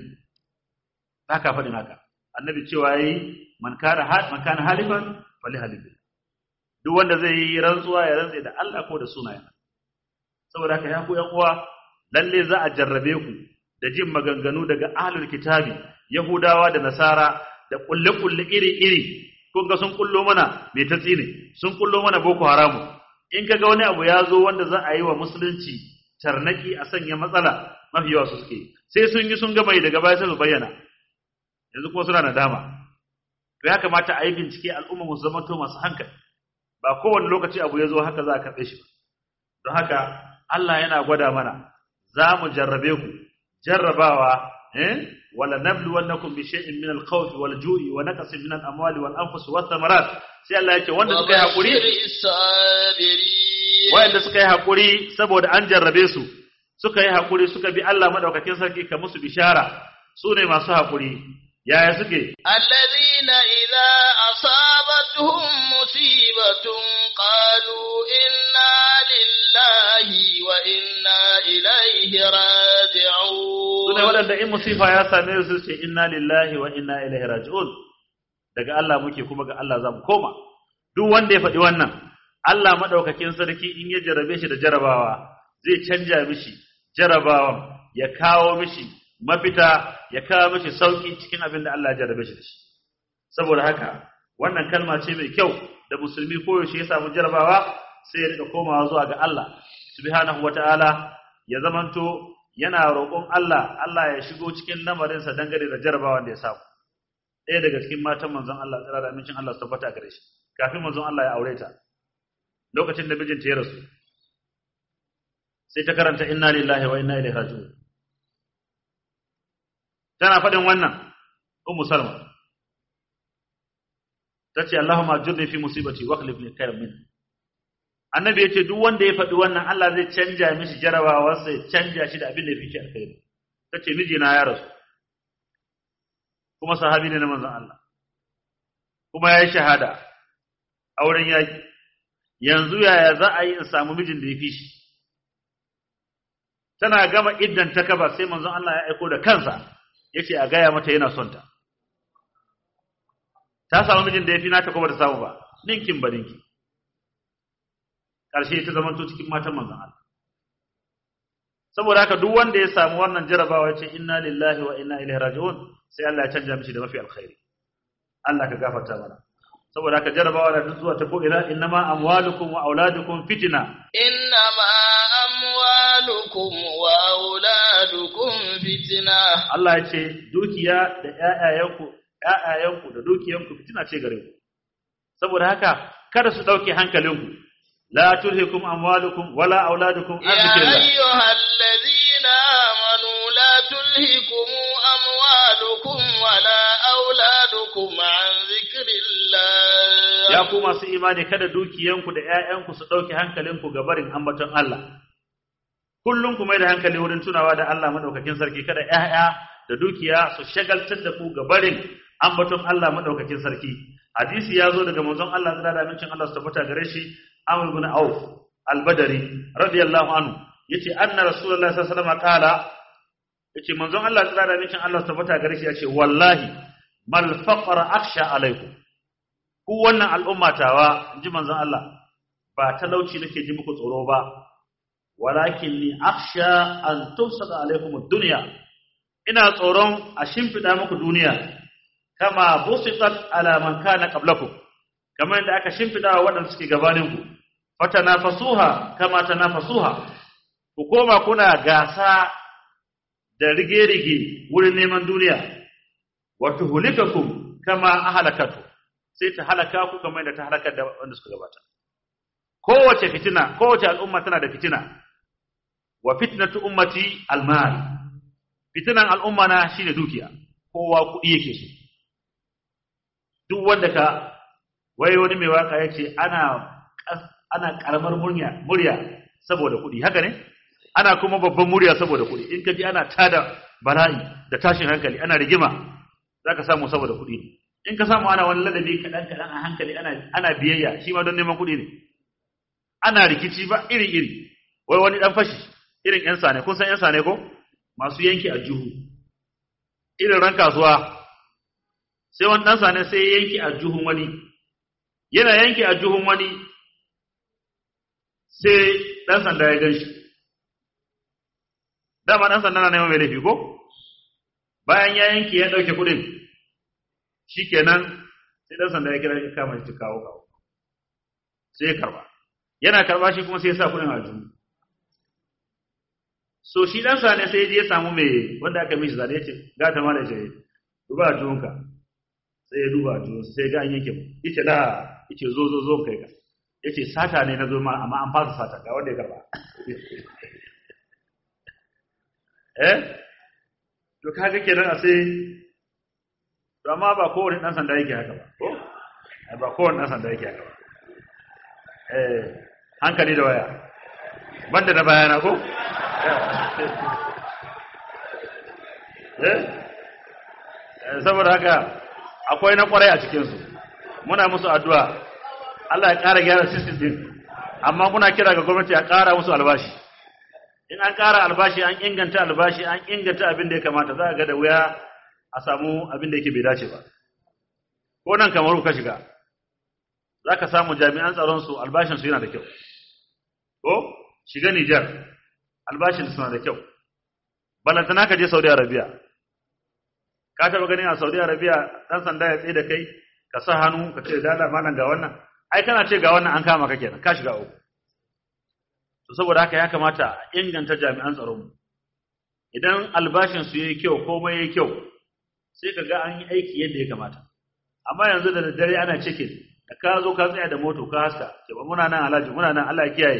baka faɗin haka annabi cewa yayi man kana ha- man kana halifan fali halifin duk wanda zai yi rantsuwa ya rantsa da Allah ko da sunayen saboda haka ya ku yan uwa lalle za a jarrabe ku da jin maganganu daga ahlul kitabi yahudawa da nasara da kulle kulle iri iri kun ga sun kullo mana mai tatsi ne sun kullo mana boko haramu in kaga wani abu ya zo wanda za a yi wa musulunci tarnaki a sanya matsala mafi yawa su suke sai sun yi sun gama yi daga baya sai su bayyana yanzu kuma suna nadama to ya kamata a yi bincike al'umma mu zama to masu hankali ba kowane lokaci abu ya zo haka za a karɓe shi ba don haka Allah yana gwada mana za mu jarrabe ku jarrabawa eh wala nabluwannakum bi shay'in min al-khawfi wal-ju'i wa naqsin min al-amwali wal-anfusi wath-thamarat sai Allah ya ce wanda suka yi hakuri وبشر الصابرين wanda suka yi hakuri saboda an jarrabe su suka yi hakuri suka bi Allah madaukakin sarki ka musu bishara su ne masu hakuri yaya suke الذين إذا أصابتهم مصيبة قالوا إنا لله وإنا إليه su ne راجعون waɗanda in musifa ya same su ce inna lillahi wa inna ilaihi raji'un daga Allah muke kuma ga Allah za mu koma duk wanda ya faɗi wannan Allah madaukakin sarki in ya jarabe shi da jarabawa zai canja mishi jarabawan ya kawo mishi mafita ya kawo mishi sauki cikin abin da Allah ya jarabe shi da shi saboda haka wannan kalma ce mai kyau da musulmi koyaushe ya samu jarabawa sai ya rika komawa zuwa ga Allah subhanahu wataala ya zamanto yana roƙon Allah Allah ya shigo cikin lamarinsa dangane da jarabawan da ya samu ɗaya daga cikin matan manzon Allah tsira da amincin Allah su tabbata gare shi kafin manzon Allah ya aure ta lokacin da mijinta ya rasu sai ta karanta inna lillahi wa inna ilaihi raji'un tana faɗin wannan ummu salma tace Allahumma ajurni fi musibati wa akhlif li khayran min annabi yace duk wanda ya faɗi wannan Allah zai canja mishi jarabawarsa ya canja shi da abin da yake alkhairi tace mijina ya rasu kuma sahabi ne na manzon Allah kuma ya yi shahada auren yaki yanzu yaya za a yi in samu mijin da ya fi shi tana gama iddan ta kaba sai manzon Allah ya aiko da kansa yace a gaya mata yana son ta ta samu mijin da ya fi nata ko ba ta samu ba ninkin ba ninki ƙarshe ta zamanto cikin matan manzon Allah saboda haka duk wanda ya samu wannan jarabawa ya ce inna lillahi wa inna ilaihi raji'un sai Allah ya canja mishi da mafi alkhairi Allah ka gafarta mana saboda haka jarabawa da duk zuwa ta ko ila innama amwalukum wa auladukum fitna إنما أموالكم وأولادكم فتنة Allah ya ce dukiya da ƴaƴayenku ƴaƴayenku da dukiyanku fitina ce gare ku saboda haka kada su dauke hankalinku la tulhikum amwalukum wala auladukum an يا dhikrillah أيها الذين آمنوا لا تلهكم أموالكم ولا أولادكم عن ذكر الله ya ya ku masu imani kada dukiyanku da ƴaƴanku su dauke hankalinku ga barin ambaton Allah kullum ku mai da hankali wurin tunawa da Allah madaukakin sarki kada ƴaƴa da dukiya su shagaltar da ku ga barin ambaton Allah madaukakin sarki hadisi ya zo daga manzon Allah da da mincin Allah su tabbata gare shi Amr ibn Auf al-Badri radiyallahu anhu yace anna rasulullahi sallallahu alaihi wasallam qala yace manzon Allah da da mincin Allah su tabbata gare shi yace wallahi mal faqra akhsha alaikum ku wannan al'umma tawa inji manzon Allah ba talauci nake ji muku tsoro ba walakin ni akhsha an tumsada alaikum ad-dunya ina tsoron a shimfida muku duniya kama busitat ala man kana qablakum kamar yadda aka shimfida wa waɗanda suke gabanin ku fatanafasuha kama tanafasuha ku koma kuna gasa da rige-rige wurin neman duniya wa tuhulikakum kama ahlakatu sai ta halaka ku kamar yadda ta halakar da wanda suka gabata kowace fitina kowace al'umma tana da fitina wa fitnatu ummati almal fitinan al'umma na shine dukiya kowa kuɗi yake so duk wanda ka wai wani mai waka yace ana ana karamar murya murya saboda kuɗi haka ne ana kuma babban murya saboda kuɗi in ka ji ana tada bala'i da tashin hankali ana rigima zaka samu saboda kuɗi ne in ka samu ana wani ladabi kaɗan kaɗan a hankali ana ana biyayya shi ma don neman kuɗi ne ana rikici ba iri iri wai wani dan fashi irin yan sane kun san yan sane ko masu yanki a juhu irin ran kasuwa sai wani dan sane sai ya yanki a juhun wani yana yanki a juhun wani sai dan sanda ya gan shi dama dan sanda na neman mai laifi ko bayan ya yanki ya dauke kudin shikenan sai dan sanda ya kira shi kama shi kawo kawo sai ya karba yana karba shi kuma sai ya sa kudin a juhu so shi dan sane sai ya je ya samu mai wanda aka mishi zane ya ce ga ta mala ce duba a juhunka sai ya duba a juhun sai ga an yanke yace la yace zo zo zo kai ka yace sata ne na zo ma amma an fasa sata ga wanda ya karba eh to kaga kenan a sai to amma ba kowane dan sanda yake haka ba ko ba kowane dan sanda yake haka ba eh hankali da waya banda da bayana ko eh saboda haka akwai na kwarai a cikin su muna musu addu'a Allah ya ƙara gyara system din amma muna kira ga gwamnati a ƙara musu albashi in an ƙara albashi an inganta albashi an inganta abin da ya kamata za a ga da wuya a samu abin da yake bai dace ba ko nan kamar ka shiga za ka samu jami'an tsaron su albashin su yana da kyau ko shiga Nijar albashin suna da kyau balantana ka je Saudi Arabia ka taba ganin a Saudi Arabia dan sanda ya tsaye da kai ka sa hannu ka ce dala malam ga wannan ai kana ce ga wannan an kama ka kenan ka shiga uku to saboda haka ya kamata a inganta jami'an tsaron mu idan albashin su yayi kyau komai yayi kyau sai ka ga an yi aiki yadda ya kamata amma yanzu da daddare ana cikin da ka zo ka tsaya da moto ka haska ce ba muna nan alhaji muna nan Allah ya kiyaye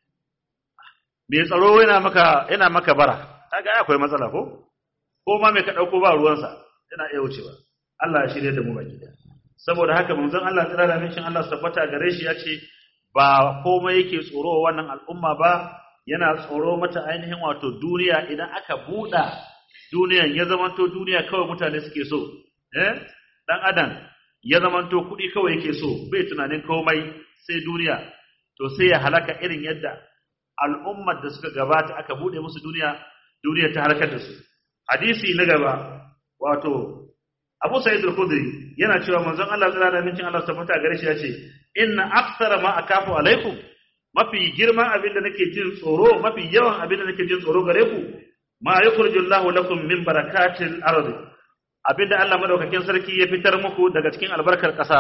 me tsaro yana maka yana maka bara kaga akwai matsala ko ko ma me ka dauko ba ruwansa yana iya wucewa Allah ya shirye da mu baki saboda haka manzon Allah tsira da mishin Allah tabbata gare shi yace ba komai yake tsoro wannan al'umma ba yana tsoro mata ainihin wato duniya idan aka buɗa duniyan ya zamanto duniya kawai mutane suke so eh dan adam ya zamanto kuɗi kawai yake so bai tunanin komai sai duniya to sai ya halaka irin yadda al'ummar da suka gabata aka bude musu duniya duniya ta halakar da su hadisi na gaba wato Abu Sa'id al-Khudri yana cewa manzon Allah sallallahu alaihi wasallam Allah tabbata gare shi yace inna aktsara ma akafu alaikum mafi girman abin da nake jin tsoro mafi yawan abin da nake jin tsoro gare ku ma yukhrijullahu lakum min barakatil ardi abinda Allah madaukakin sarki ya fitar muku daga cikin albarkar ƙasa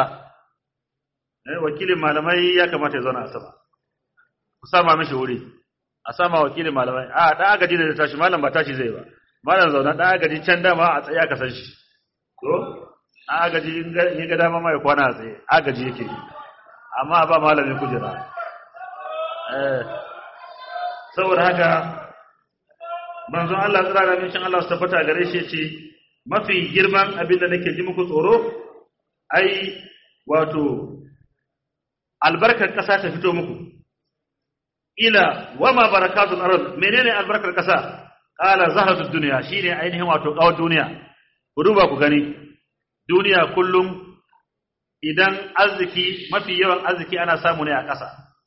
eh wakilin malamai ya kamata ya zauna a sama ku sama mishi wuri a sama wakilin malamai a da agaji da tashi malam ba tashi zai ba malam zauna da agaji can dama a tsaye aka san shi to a agaji in ga dama mai kwana a tsaye agaji yake amma ba malamin kujera eh saboda haka manzon Allah tsira da mishin Allah su tabbata gare shi ce mafi girman abin da nake ji muku tsoro ai wato albarkar ƙasa ta fito muku ila wama barakatul ard menene albarkar ƙasa qala zahratud dunya shine ainihin wato kawar duniya ku duba ku gani duniya kullum idan arziki mafi yawan arziki ana samu ne a ƙasa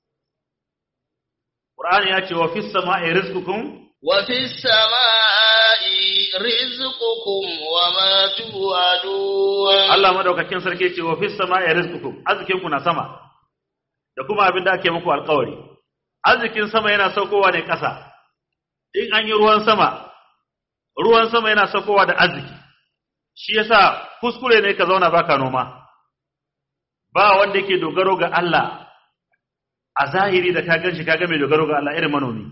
Qur'ani ya ce wa fis sama'i rizqukum wa fis sama'i rizqukum wa ma tu'adun Allah madaukakin sarki ce wa fis sama'i rizqukum arzikin ku na sama da kuma abin da ake muku alƙawari arzikin sama yana saukowa ne ƙasa in an yi ruwan sama ruwan sama yana saukowa da arziki shi yasa kuskure ne ka zauna baka noma ba wanda yake dogaro ga Allah a zahiri da ka ganshi kaga mai dogaro ga Allah irin manomi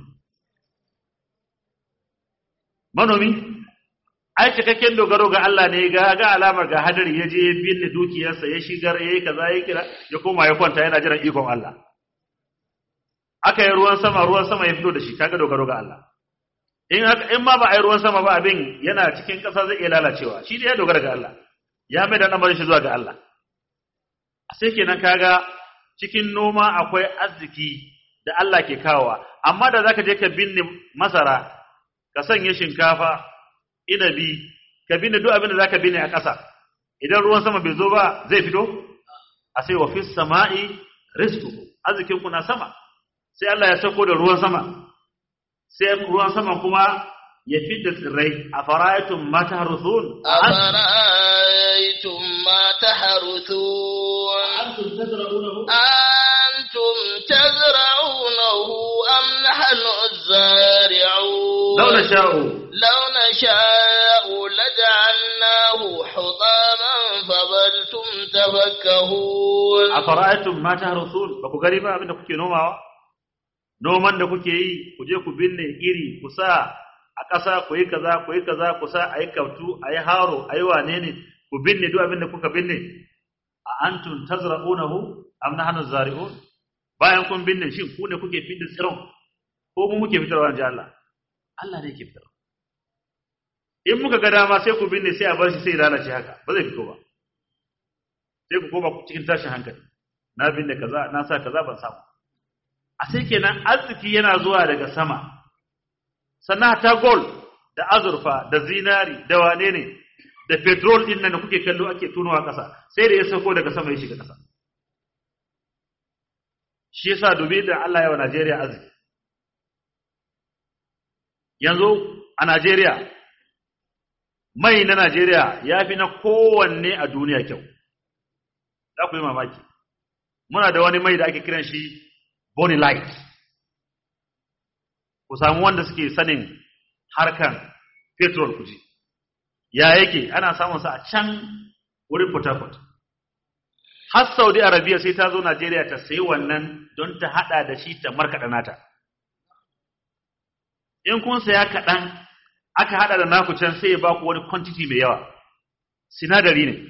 manomi ai cikakken dogaro ga Allah ne ga ga alamar ga hadari ya je ya binne dukiyarsa ya shigar yayi kaza ya kira ya koma ya kwanta yana jiran ikon Allah aka yi ruwan sama ruwan sama ya fito da shi kaga dogaro ga Allah in haka in ma ba a yi ruwan sama ba abin yana cikin ƙasa zai iya lalacewa shi da ya dogara ga Allah ya mai da lamarin shi zuwa ga Allah sai kenan kaga cikin noma akwai arziki da Allah ke kawowa amma da zaka je ka binne masara ka sanya shinkafa inabi ka binne duk abin da zaka binne a ƙasa idan ruwan sama bai zo ba zai fito a sai wa fis sama'i rizqu arzikin ku na sama sai Allah ya sauko da ruwan sama sai ruwan sama kuma ya fidda tsirrai a fara'aytum ma tahruthun أفرأيتم ما تحرثون antum tazra'unahu أنتم تزرعونه أم نحن الزارعون law nasha'u لو نشاء لجعلناه حطاما فظلتم تفكهون afara'aytum ma tahruthun ba ku gari ba abin da kuke nomawa noman da kuke yi ku je ku binne iri ku sa a ƙasa ku yi kaza ku yi kaza ku sa a yi kautu a yi haro a yi wane ne ku binne duk abin da kuka binne a antum tazra'unahu am nahnu zari'un bayan kun binne shin ku ne kuke fitar tsiron ko mu muke fitarwa inji Allah Allah ne yake fitarwa in muka ga dama sai ku binne sai a bar shi sai ya lalace haka ba zai fito ba sai ku koma cikin tashin hankali na binne kaza na sa kaza ban samu a sai kenan arziki yana zuwa daga sama sannan ta gold da azurfa da zinari da wane ne da petrol din nan da kuke kallo ake tunowa ƙasa sai da ya sauko daga sama ya shiga ƙasa shi yasa dubi da Allah ya wa Najeriya arziki yanzu a Najeriya mai na Najeriya ya fi na kowanne a duniya kyau za ku yi mamaki muna da wani mai da ake kiran shi Bonny Light ku samu wanda suke sanin harkan petrol kuji ya yake ana samun sa a can wurin Port Harcourt har Saudi Arabia sai ta zo Najeriya ta sayi wannan don ta hada da shi ta markaɗa nata in kun saya kaɗan aka hada da naku can sai ya ba ku wani quantity mai yawa sinadari ne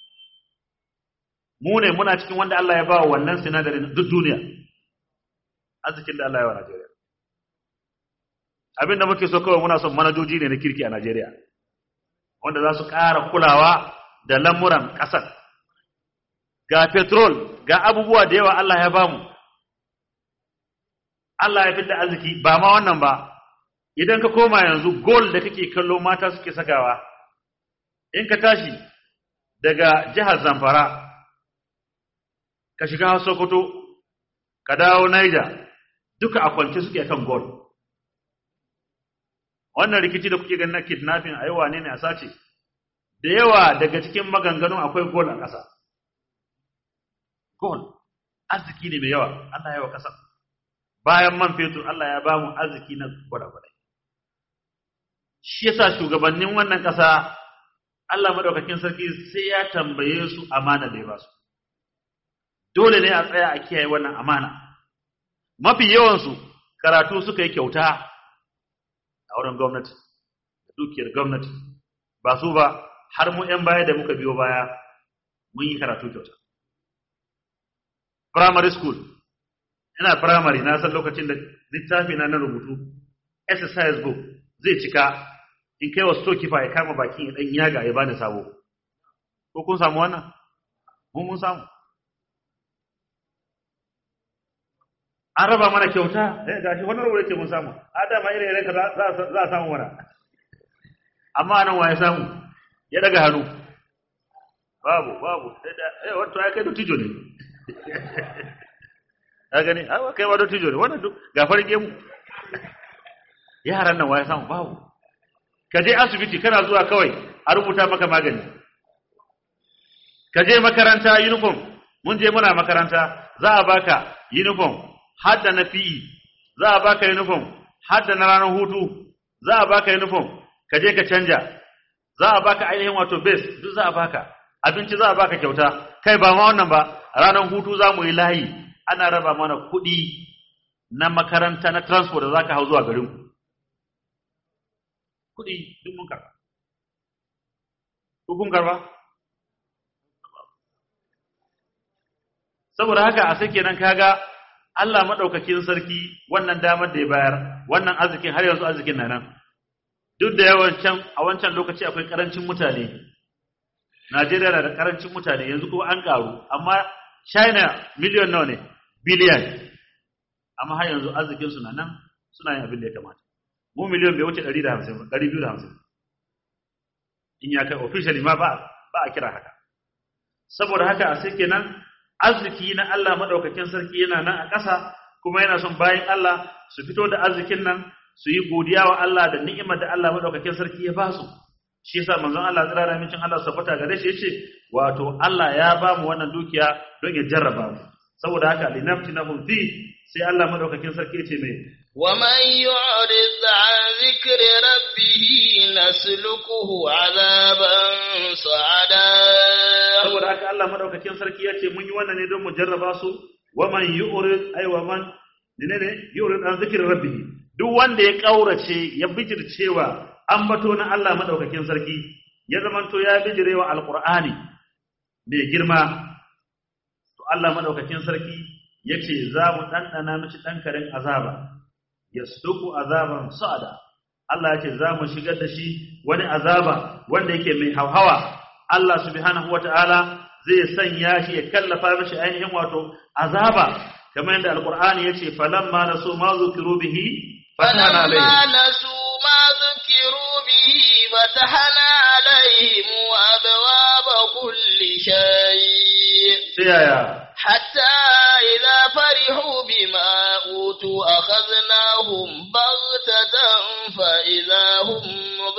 mu ne muna cikin wanda Allah ya ba wa wannan sinadarin duk duniya arzikin da Allah ya wa Najeriya abin da muke so kawai muna son manajoji ne na kirki a Najeriya wanda za su ƙara kulawa da lamuran ƙasar ga petrol ga abubuwa da yawa Allah ya bamu Allah ya fitar arziki ba ma wannan ba idan ka koma yanzu gold da kake kallo mata suke sakawa in ka tashi daga jihar Zamfara ka shiga Sokoto ka dawo Niger duka a kwance suke kan gold wannan rikici da kuke ganin na kidnapping ayi wane ne a sace da yawa daga cikin maganganun akwai gold a ƙasa gold arziki ne mai yawa Allah ya wa ƙasa bayan man fetur Allah ya bamu arziki na gwada-gwada shi yasa shugabannin wannan ƙasa Allah madaukakin sarki sai ya tambaye su amana da ya ba su dole ne a tsaya a kiyaye wannan amana mafi yawansu karatu suka yi kyauta a wurin gwamnati da dukiyar gwamnati ba su ba har mu 'yan baya da muka biyo baya mun yi karatu kyauta primary school ina primary na san lokacin da littafi na na rubutu exercise book zai cika in kai wa storekeeper ya kama bakin ya dan yaga ya bani sabo ko kun samu wannan mun mun samu an raba mana kyauta eh gashi wannan ruwa yake mun samu adama ire ire ka za za a samu mana amma nan waye samu ya daga hannu babu babu eh wato ai kai dutijo ne ka gani a kai ma dutijo ne wannan duk ga farge mu yaran nan waye samu babu ka je asibiti kana zuwa kawai a rubuta maka magani ka je makaranta uniform mun je muna makaranta za a baka uniform hadda na PE za a baka uniform hadda na ranar hutu za a baka uniform ka je ka canja za a baka ainihin wato base duk za a baka abinci za a baka kyauta kai ba ma wannan ba ranar hutu za mu yi layi ana raba mana kuɗi na makaranta na transport da za ka hau zuwa garin kuɗi duk mun karba ko kun karba saboda haka a sai kenan kaga Allah madaukakin sarki wannan damar da ya bayar wannan arzikin har yanzu arzikin nan duk da yawan can a wancan lokaci akwai karancin mutane Najeriya na da karancin mutane yanzu kuma an karu amma China miliyon nawa ne biliyan amma har yanzu arzikin su na nan suna yin abin da ya kamata mu miliyon bai wuce 150 ba 250 in ya kai officially ma ba ba a kira haka saboda haka a sai kenan arziki na Allah madaukakin sarki yana nan a ƙasa kuma yana son bayan Allah su fito da arzikin nan su yi godiya wa Allah da ni'imar da Allah madaukakin sarki ya ba su shi yasa manzon Allah tsira da mincin Allah sabata gare shi yace wato Allah ya ba mu wannan dukiya don ya jarraba mu saboda haka linaftinahum fi sai Allah madaukakin sarki yace mai ومن يعرض عن ذكر ربه نسلكه عذابا صعدا saboda haka Allah madaukakin sarki ya ce mun yi wannan ne don mu jarraba su wa man yu'rid ay wa man ne ne yu'rid an zikri rabbih duk wanda ya kaurace ya bijircewa ambato na Allah madaukakin sarki ya zamanto ya bijirewa alqur'ani mai girma to Allah madaukakin sarki yace za mu dandana mishi dankarin azaba yasduku azaban sa'ada Allah yace za mu shigar da shi wani azaba wanda yake mai hauhawa Allah subhanahu wata'ala zai sanya shi ya kallafa mishi ainihin wato azaba kamar yadda alqur'ani yace falamma nasu ma zukiru bihi fatana فلما alayhi نسوا ما ذكروا به فتحنا عليهم أبواب كل شيء sai yaya حتى إذا فرحوا بما أوتوا أخذناهم بغتة فإذا هم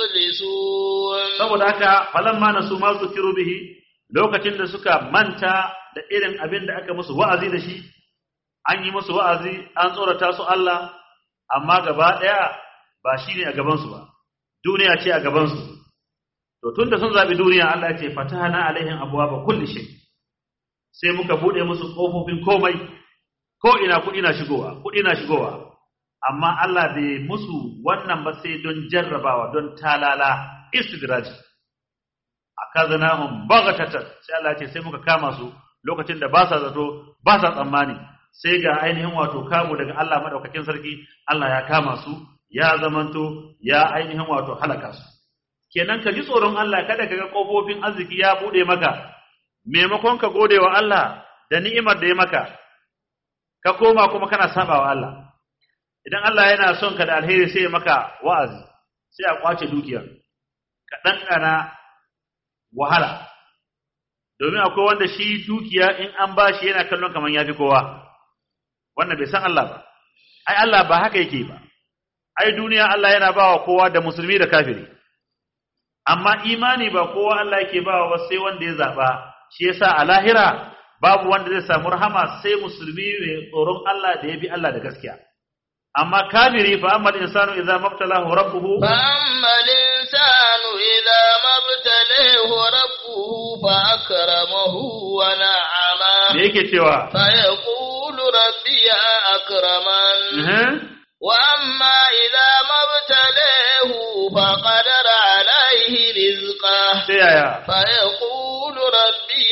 مبلسون saboda haka falamma nasu ma zukiru bihi lokacin da suka manta da irin abin da aka musu wa'azi da shi an yi musu wa'azi an tsorata su Allah amma gaba daya ba shine a gaban su ba duniya ce a gaban su to tunda sun zabi duniya Allah ya ce fatahana alaihim abwaaba kulli shay sai muka bude musu kofofin komai ko ina kudi na shigowa kudi na shigowa amma Allah bai musu wannan ba sai don jarrabawa don talala istidraj akaznahum baghatatan sai Allah ya ce sai muka kama su lokacin da ba sa zato ba sa tsammani sai ga ainihin wato kamu daga Allah madaukakin sarki Allah ya kama su ya zamanto ya ainihin wato halaka su kenan ka ji tsoron Allah kada ka ga kofofin arziki ya bude maka maimakon ka gode wa Allah da ni'imar da ya maka ka koma kuma kana sabawa Allah idan Allah yana son ka da alheri sai ya maka wa'azi sai a kwace dukiyar ka ɗanɗana wahala domin akwai wanda shi dukiya in an ba shi yana kallon kamar ya fi kowa wannan bai san Allah ba ai Allah ba haka yake ba ai duniya Allah yana ba wa kowa da musulmi da kafiri amma imani ba kowa Allah yake ba wa sai wanda ya zaɓa shi yasa a lahira babu wanda zai samu rahama sai musulmi mai tsoron Allah da ya bi Allah da gaskiya amma kafiri fa amma insanu idza mabtalahu rabbuhu فأما الإنسان إذا ما ابتليه ربه فأكرمه ونعمه me yake cewa فيقول ربي أكرمن eh وأما إذا ما ابتليه فقدر عليه رزقه sai yaya فيقول ربي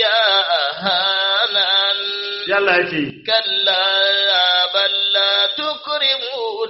أهانن sai Allah ya ce كلا بل لا تكرمون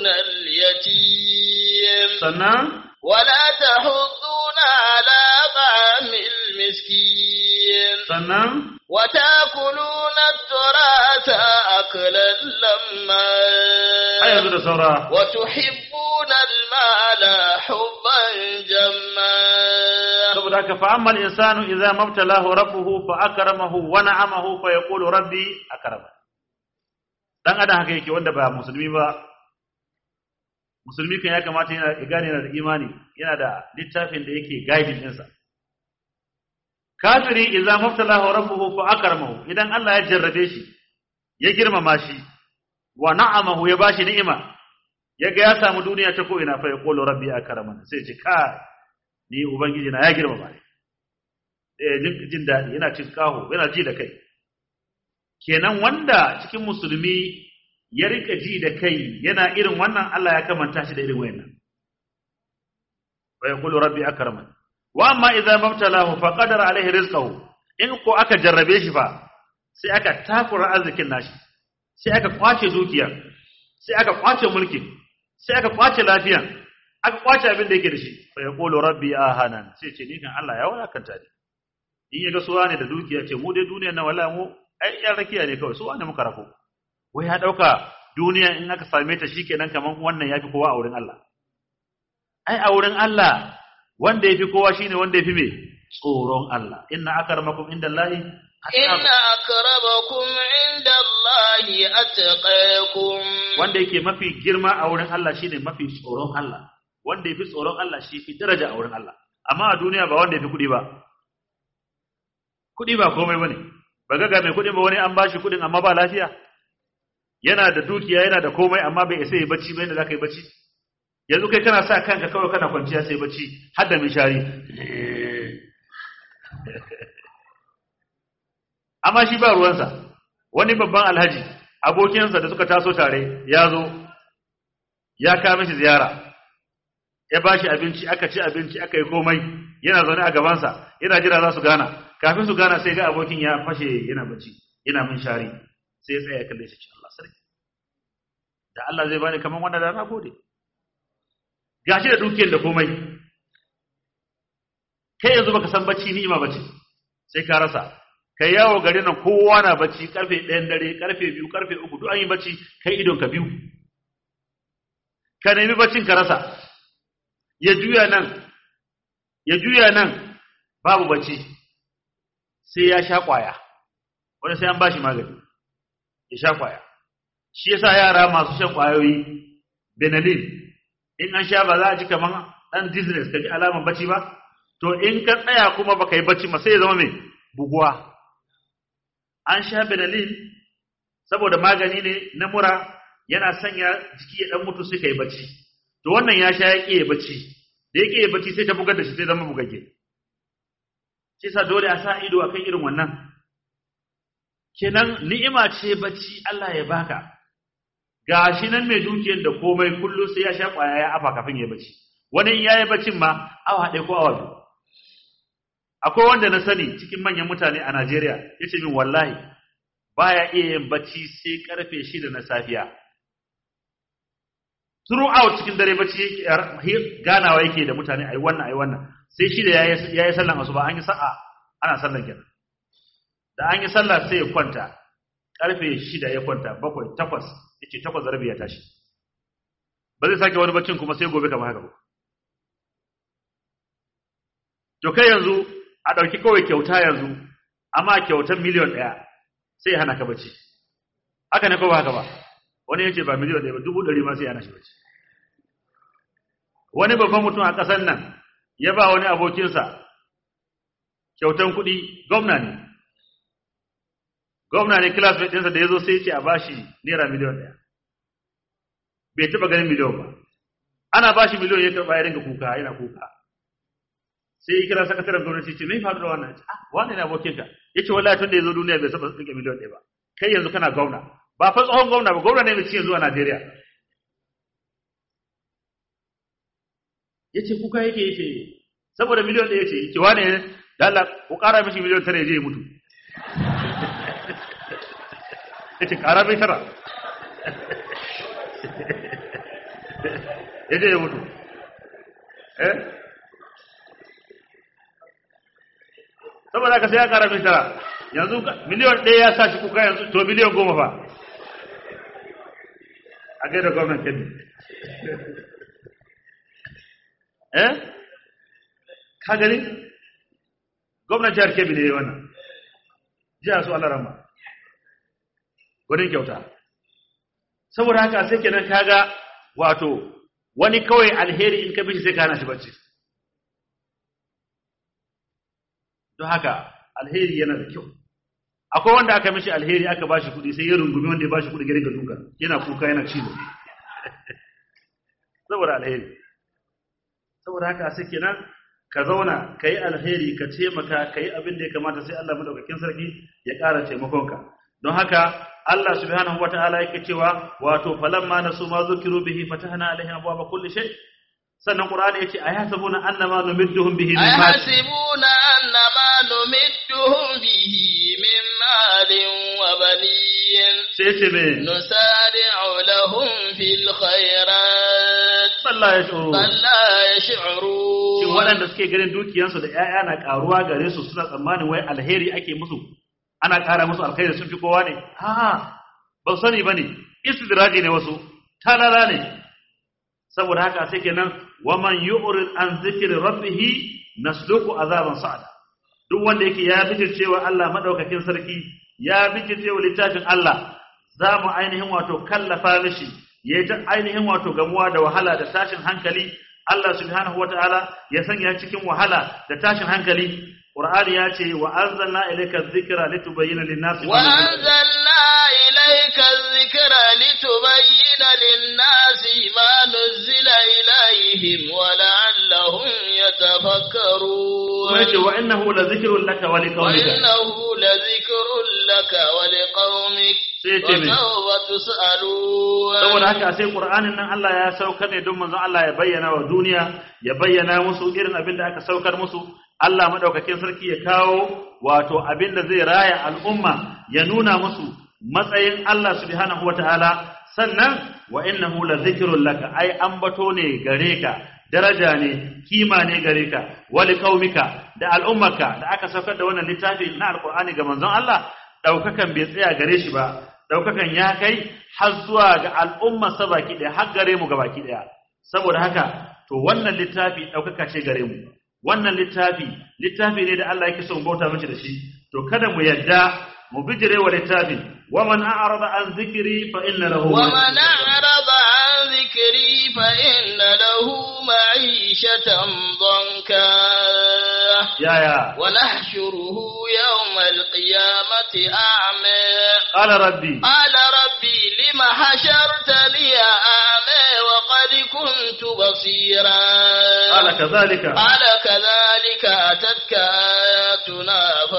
اليتيم sannan ولا تحضون على طعام المسكين sannan وتأكلون التراث أكلا لما har yanzu da saura وتحبون المال حبا جما saboda haka fa ammal insanu idza mabtalahu rabbuhu fa akramahu wa na'amahu fa yaqulu rabbi akrama dan adam haka yake wanda ba musulmi ba musulmi kan ya kamata yana ya gane yana da imani yana da littafin da yake guiding ɗinsa kafiri idza mabtalahu rabbuhu fa akramahu idan Allah ya jarrabe shi ya girmama shi wa na'amahu ya bashi ni'ima yaga ya samu duniya ta ko ina fa yaqulu rabbi akraman sai ce kai ni ubangiji na ya girmama ni eh jin jin dadi yana cin kaho yana ji da kai kenan wanda cikin musulmi ya rika ji da kai yana irin wannan Allah ya kamanta shi da irin wayannan fa yaqulu rabbi akraman wa amma idza mabtalahu fa qadara alaihi rizqahu in ko aka jarrabe shi fa sai aka takura arzikin nashi sai aka kwace dukiyar sai aka kwace mulkin sai aka kwace lafiyan aka kwace abin da yake da shi fa yaqulu rabbi ahanan sai ce ni kan Allah ya wadakanta ni in yaga suwa ne da dukiya ce mu dai duniyar na wala mu ai yan rakiya ne kawai suwa ne muka rako wai ya dauka duniya in aka same ta shikenan kaman wannan yafi kowa a wurin Allah ai a wurin Allah wanda yafi kowa shine wanda yafi me tsoron Allah inna akramakum indallahi إن أكرمكم عند الله أتقاكم wanda yake mafi girma a wurin Allah shine mafi tsoron Allah wanda yafi tsoron Allah shi fi daraja a wurin Allah amma a duniya ba wanda yafi kudi ba kudi ba komai bane ba ga mai kudin ba wani an bashi kudin amma ba lafiya yana da dukiya yana da komai amma bai isa yi bacci ba yadda zaka yi bacci yanzu kai kana sa kanka kawai kana kwanciya sai bacci har da mishari amma shi ba ruwansa wani babban alhaji abokinsa da suka taso tare ya zo ya kawo mishi ziyara ya ba shi abinci aka ci abinci aka yi komai yana zaune a gabansa yana jira za su gana kafin su gana sai ga abokin ya fashe yana bacci yana min shari sai ya tsaya ya kalle shi ce Allah sarki da Allah zai bani kaman wannan da na gode gashi da dukiyar da komai kai yanzu baka san bacci ni'ima bace sai ka rasa kai yawo gari nan kowa na bacci karfe 1 dare karfe 2 karfe 3 duk an yi bacci kai idon ka biyu ka nemi baccin ka rasa ya juya nan ya juya nan babu bacci sai ya sha kwaya wani sai an bashi magani ya sha kwaya shi yasa yara masu shan kwayoyi benelin in an sha ba za a ji kaman dan dizziness ka ji alaman bacci ba to in ka tsaya kuma baka yi bacci ma sai ya zama mai buguwa an sha benelin saboda magani ne na mura yana sanya jiki ya dan mutu sai ka yi bacci to wannan ya sha ya ƙi ya bacci da ya ƙi ya bacci sai ta bugar da shi sai zama bugagge shi sa dole a sa ido akan irin wannan kenan ni'ima ce bacci Allah ya baka gashi nan mai dukiyar da komai kullum sai ya sha kwaya ya afa kafin ya bacci wani in yayi baccin ma awa ɗaya ko awa biyu akwai wanda na sani cikin manyan mutane a Najeriya yace min wallahi baya iya yin bacci sai karfe shida na safiya throughout cikin dare bacci yake ganawa yake da mutane ayi wannan ayi wannan sai shida yayi yayi sallan asuba an yi sa'a ana sallan kenan da an yi sallah sai ya kwanta karfe shida ya kwanta bakwai takwas yace takwas da rabi ya tashi ba zai sake wani baccin kuma sai gobe kamar haka ba to kai yanzu a ɗauki kawai kyauta yanzu amma kyautar miliyon ɗaya sai ya hana ka bacci haka ne ko ba haka ba wani yace ba miliyon ɗaya ba dubu ɗari ma sai ya hana shi bacci wani babban mutum a ƙasar nan ya ba wani abokinsa kyautan kuɗi gwamna ne gwamna ne classmate ɗinsa da ya zo sai ce a bashi naira miliyon ɗaya bai taɓa ganin miliyon ba ana bashi miliyon ya karɓa ya ringa kuka yana kuka sai ya kira sakataren gwamnati ce mai faru da wannan ah wannan ne abokinka ya ce wallahi tun da ya zo duniya bai taɓa rike miliyon ɗaya ba kai yanzu kana gwamna ba fa tsohon gwamna ba gwamna ne mai ci yanzu a Najeriya ya ce kuka yake ya ce saboda miliyon ɗaya ce ya ce wane da Allah ku ƙara mishi miliyon tara ya je ya mutu ya ce ƙara mai tara ya je ya mutu eh saboda ka sai ya ƙara mai tara yanzu ka- miliyan ɗaya ya sa shi kuka yanzu to miliyan goma fa a gaida gwamnan kebbi eh ka gani gwamnan jihar kebbi ne ya yi wannan jihar su Allah rama gudun kyauta saboda haka sai kenan kaga wato wani kawai alheri in ka bishi sai ka hana shi bacci don haka alheri yana da kyau akwai wanda aka mishi alheri aka bashi kuɗi sai ya rungumi wanda ya bashi kuɗi gare ga duka yana kuka yana cizo saboda alheri saboda haka sai kenan ka zauna ka yi alheri ka taimaka ka yi abin da ya kamata sai Allah madaukakin sarki ya ƙara taimakonka don haka Allah subhanahu wata'ala yake cewa wato falamma nasu ma zukiru bihi fatahna alaihim abwaaba kulli shay sannan qur'ani yace ayasabuna annama numidduhum bihi min mal أيحسبون أن ما نمدهم به من مال وبنين sai yace me نسارع لهم في الخيرات sallah ya shuru بل لا shin يشعرون waɗanda suke ganin dukiyansu da ƴaƴa na ƙaruwa gare su suna tsammanin wai alheri ake musu ana ƙara musu alkhairi sun fi kowa ne ha ba su sani bane istidraji ne wasu talala ne saboda haka sai kenan waman yu'rid an zikri rabbih nasluku azaban sa'ada duk wanda yake ya bijircewa Allah madaukakin sarki ya bijircewa littafin Allah za mu ainihin wato kallafa mishi ya ta ainihin wato gamuwa da wahala da tashin hankali Allah subhanahu wataala ya sanya cikin wahala da tashin hankali Qur'ani ya ce wa anzalna ilayka dhikra litubayyana lin-nasi ma nuzila وأنزلنا إليك الذكر لتبين للناس ما نزل إليهم ولعلهم kuma yace يتفكرون wa innahu la dhikrun laka wa liqaumika وإنه لذكر لك ولقومك sai ce me وسوف تسألون saboda haka sai Qur'anin nan Allah ya saukar ne don manzon Allah ya bayyana wa duniya ya bayyana musu irin abin da aka saukar musu Allah madaukakin sarki ya kawo wato abin da zai raya al'umma ya nuna musu matsayin Allah subhanahu wataala sannan wa innahu la dhikrun laka ai ambato ne gare ka daraja ne kima ne gare ka wali qaumika da al'ummarka da aka saukar da wannan littafi na alqur'ani ga manzon Allah daukakan bai tsaya gare shi ba daukakan ya kai har zuwa ga al'umma sa baki ɗaya har gare mu ga baki ɗaya saboda haka to wannan littafi ɗaukaka ce gare mu wannan littafi littafi ne da Allah yake son bauta mace da shi to kada mu yadda mu bijire wa littafin wa man a'rada an zikri fa inna lahu ومن أعرض عن ذكري فإن له معيشة ضنكا ya ya ونحشره يوم القيامة أعمى qala rabbi قال ربي لم حشرتني أعمى وقد كنت بصيرا qala kadhalika قال كذلك أتتك آياتنا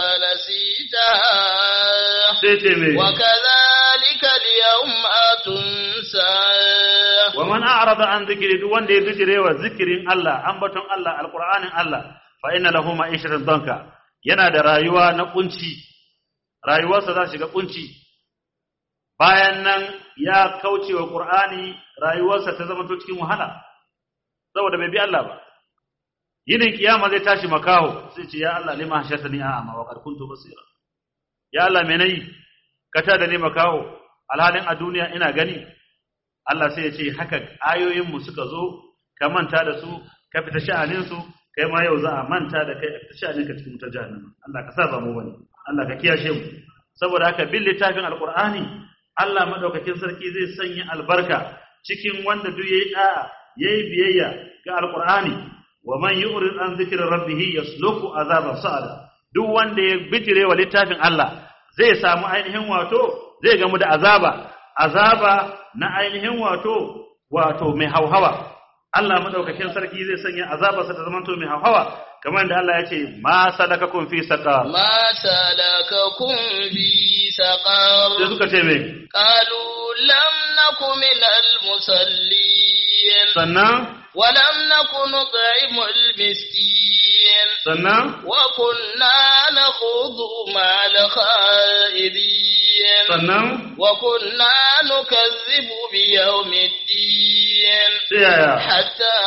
فنسيتها sai ce me وكذلك اليوم تنسى wa man a'rada an zikri duk wanda ya bijire wa zikirin Allah ambaton Allah alqur'anin Allah fa inna lahu ma'ishatan danka yana da rayuwa na kunci rayuwarsa za shiga kunci bayan nan ya kauce wa qur'ani rayuwarsa ta zama to cikin wahala saboda bai bi Allah ba yinin kiyama zai tashi makaho sai ce ya Allah lima hashatani a'ama wa qad kuntu basira ya Allah me nayi ka ta da ni makaho alhalin a duniya ina gani Allah sai ya ce haka ayoyinmu suka zo ka manta da su ka fita sha'aninsu kai ma yau za a manta da kai a fita sha'aninka cikin wutar jahannama Allah ka sa ba mu bane Allah ka kiyashe mu saboda haka bin littafin alqur'ani Allah madaukakin sarki zai sanya albarka cikin wanda duk yayi da'a yayi biyayya ga alqur'ani wa man yu'rid an dhikri rabbih yasluku azaban sa'ada duk wanda ya bijire wa littafin Allah zai samu ainihin wato zai gamu da azaba azaba na ainihin wato wato mai hauhawa Allah madaukakin sarki zai sanya azabarsa ta zamanto mai hauhawa kamar da Allah ya ce ma sadakakum fi saqar ما سلككم في sai سقر suka ce me قالوا لم نك من المصلين sannan ولم نك نطعم المسكين sannan وكنا نخوض مع الخائضين sannan وكنا نكذب بيوم الدين sai yaya حتى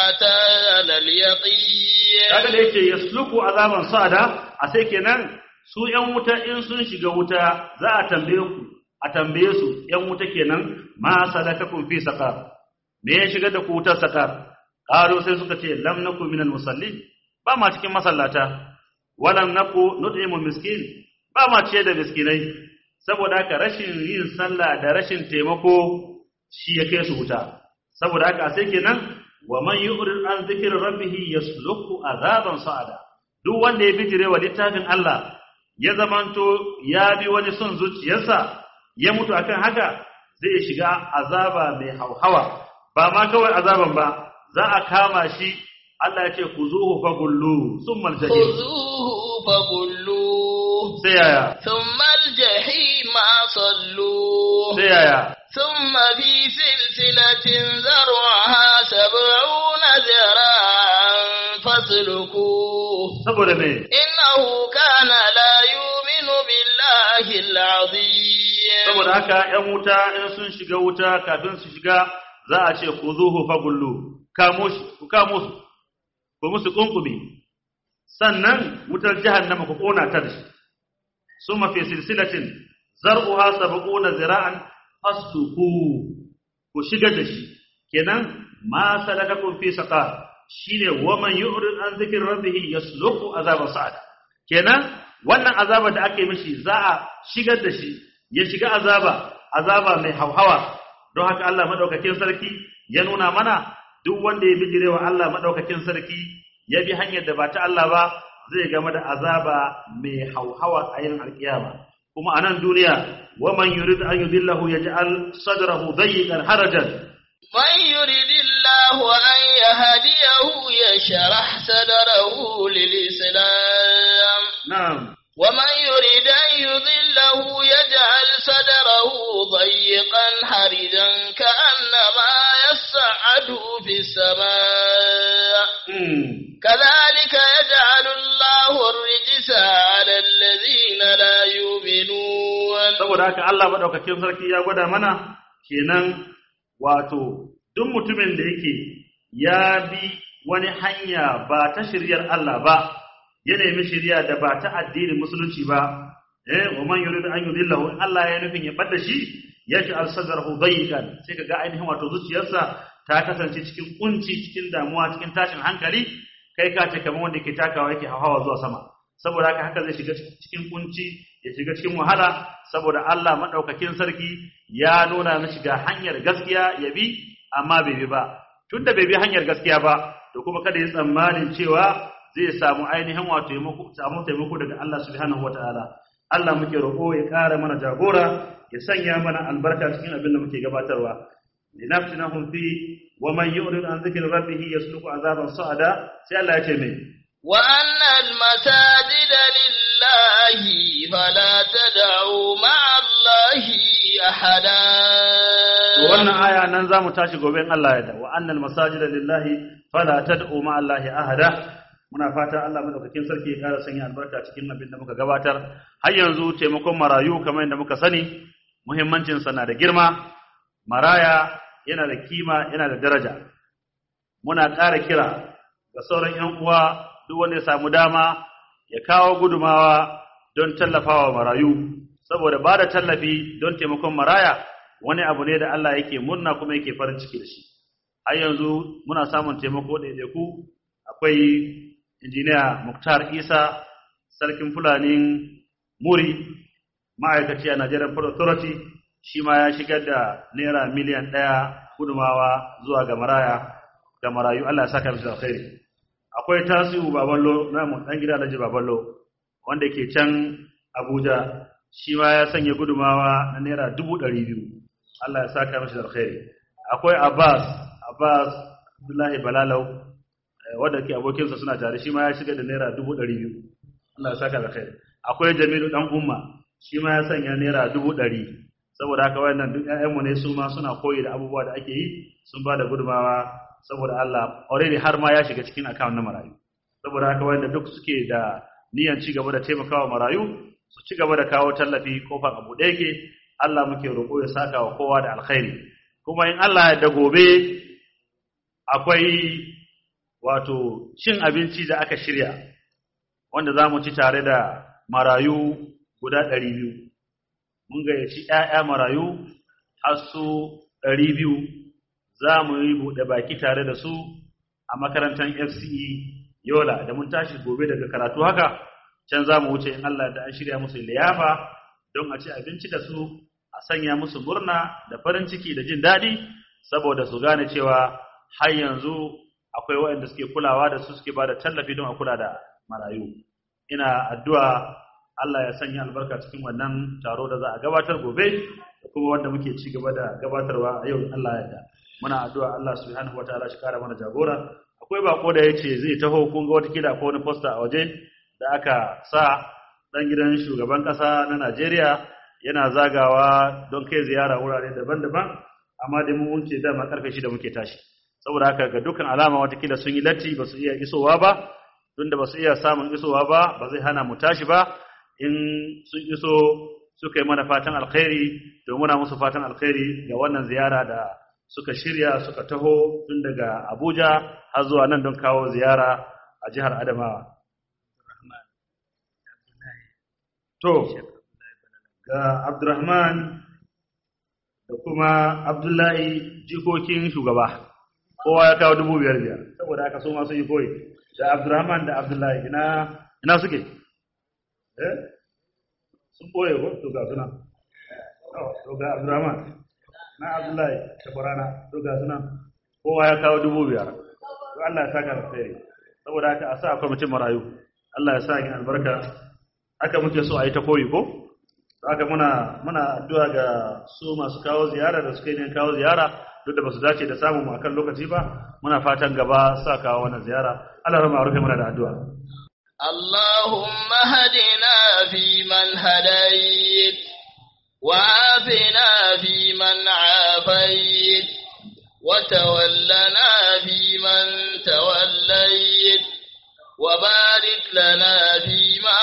أتانا اليقين kaga da yake yasluku azaban sa'ada a sai kenan su ‘yan wuta in sun shiga wuta za a tambaye ku a tambaye su ‘yan wuta kenan ma sadakakum fi saqar me ya shiga da ku wutar saqar qalu sai suka ce lam naku minal musallin ba ma cikin masallata walam naku nut'imul miskin ba ma ciye da miskinai saboda haka rashin yin sallah da rashin taimako shi ya kai su wuta saboda haka sai kenan wa man yu'rid an zikri rabbih yasluku azaban sa'ada duk wanda ya bijire wa littafin Allah ya zamanto ya bi wani son zuciyarsa ya mutu akan haka zai shiga azaba mai hauhawa ba ma kawai azaban ba za a kama shi Allah ya ce kuzuhu fagullu summa aljahim خذوه فغلوه sai yaya ثم الجحيم صلوه sai yaya ثم في سلسلة ذرعها سبعون ذراعا فاسلكوه saboda me إنه كان لا يؤمن بالله العظيم saboda haka ‘yan wuta in sun shiga wuta kafin su shiga za a ce ku zuhu fagullu kamo shi ku kamo su ku musu kunkumi sannan wutar jahannama ku kona ta da shi sun mafi silsilatin zar'uha sab'una zira'an fasuku ku shiga da shi kenan ma salakakum fi saqar shine waman yu'rid an zikri rabbih yasluku azaban sa'ada kenan wannan azaba da ake mishi za a shigar da shi ya shiga azaba azaba mai hauhawa don haka Allah madaukakin sarki ya nuna mana duk wanda ya bijirewa Allah madaukakin sarki ya bi hanyar da ba ta Allah ba zai game da azaba mai hauhawa a yin alkiyama kuma a nan duniya waman yurid an yudillahu yaj'al sadrahu dayyqan harajan من يرد الله أن يهديه يشرح صدره للإسلام na'am ومن يرد أن يضله يجعل صدره ضيقا حرجا كأنما يصعد في السماء mm. كذلك يجعل الله الرجس على الذين لا يؤمنون saboda haka Allah madaukakin sarki ya gwada mana kenan wato duk mutumin da yake ya bi wani hanya ba ta shiryar Allah ba ya nemi shirya da ba ta addinin musulunci ba eh wa man yuridu an yudillahu in Allah ya nufin ya bada shi yaj'al sadrahu dayyqan sai kaga ainihin wato zuciyarsa ta kasance cikin kunci cikin damuwa cikin tashin hankali kai ka ce kamar wanda ke takawa yake hawa zuwa sama saboda haka haka zai shiga cikin kunci ya shiga cikin wahala saboda Allah madaukakin sarki ya nuna mishi ga hanyar gaskiya ya bi amma bai bi ba tunda bai bi hanyar gaskiya ba to kuma kada ya tsammanin cewa zai samu ainihin wato taimako samu taimako daga Allah subhanahu wataala Allah muke roƙo ya ƙara mana jagora ya sanya mana albarka cikin abin da muke gabatarwa linafsinahum fi wa man yu'rid an dhikri rabbih yasluku azaban sa'ada sai Allah ya ce mai وأن المساجد لله فلا تدعوا مع الله أحدا To wannan aya nan za mu tashi gobe in Allah ya da wa annal masajida lillahi fala tad'u ma Allahi ahada muna fata Allah madaukakin sarki ya kara sanya albarka cikin abin da muka gabatar har yanzu taimakon marayu kamar yadda muka sani muhimmancin sa na da girma maraya yana da kima yana da daraja muna ƙara kira ga sauran ƴan uwa duk wanda ya samu dama ya kawo gudumawa don tallafawa marayu saboda ba da tallafi don taimakon maraya wani abu ne da Allah yake murna kuma yake farin ciki da shi har yanzu muna samun taimako ɗaiɗaiku akwai injiniya Muktar Isa sarkin Fulanin Muri ma'aikaci a Nigerian Port Authority shi ma ya shigar da naira miliyan ɗaya gudumawa zuwa ga maraya ga marayu Allah ya saka mishi da alkhairi akwai tasiru baballo namu dan gida Alhaji baballo wanda ke can Abuja shi ma ya sanya gudumawa na naira dubu ɗari biyu Allah ya saka mishi da alkhairi akwai Abbas Abbas Abdullahi Balalau eh, wanda ke abokinsa suna tare shi ma ya shiga da naira dubu ɗari biyu Allah ya saka da alkhairi akwai Jamilu dan umma shi ma ya sanya naira dubu ɗari saboda haka wayannan duk ƴaƴanmu ne su ma suna koyi da abubuwa da ake yi sun ba da gudumawa saboda Allah already har ma ya shiga cikin account na marayu saboda haka wanda duk suke da niyan ci gaba da taimakawa marayu su ci gaba da kawo tallafi kofar abu da yake Allah muke roƙo ya saka wa kowa da alkhairi kuma in Allah ya da gobe akwai wato cin abinci da aka shirya wanda za mu ci tare da marayu guda ɗari biyu mun gayyaci ‘ya'ya marayu har su ɗari biyu za mu yi buɗe baki tare da su a makarantar fce yola da mun tashi gobe daga karatu haka can za mu wuce in allah da an shirya musu liyafa don a ci abinci da su a sanya musu murna da farin ciki da jin daɗi saboda su gane cewa har yanzu akwai waɗanda suke kulawa da su suke ba da tallafi don a kula da marayu ina addu'a Allah ya sanya albarka cikin wannan taro da za a gabatar gobe da kuma wanda muke ci gaba da gabatarwa a yau Allah ya da muna addu'a Allah subhanahu wataala shi kara mana jagora akwai bako da yace zai taho kun ga wata kida ko wani poster a waje da aka sa dan gidan shugaban kasa na Najeriya yana zagawa don kai ziyara wurare daban-daban amma dai mun wuce dama karfe shida muke tashi saboda haka ga dukkan alama watakila sun yi latti ba su iya isowa ba tunda ba su iya samun isowa ba ba zai hana mu tashi ba in sun iso suka yi mana fatan alkhairi to muna musu fatan alkhairi ga wannan ziyara da suka shirya suka taho tun daga Abuja har zuwa nan don kawo ziyara a jihar Adamawa to ga Abdurrahman da kuma Abdullahi jikokin shugaba kowa ya kawo dubu biyar biyar saboda haka su ma sun yi koyi da Abdurrahman da Abdullahi ina ina suke eh sun boye ko to ga suna to ga Abdurrahman na Abdullahi da Barana to ga suna kowa ya kawo dubu biyar to Allah ya saka alkhairi saboda haka a sa kwamitin marayu Allah ya sa yin albarka haka muke so a yi ta koyi ko haka muna muna addu'a ga su masu kawo ziyara da suka yi kawo ziyara duk da basu dace da samu mu akan lokaci ba muna fatan gaba sa kawo wannan ziyara Allah ya rufe mana da addu'a اللهم هدنا فيمن هديت وعافنا فيمن عافيت وتولنا فيمن توليت وبارك لنا فيما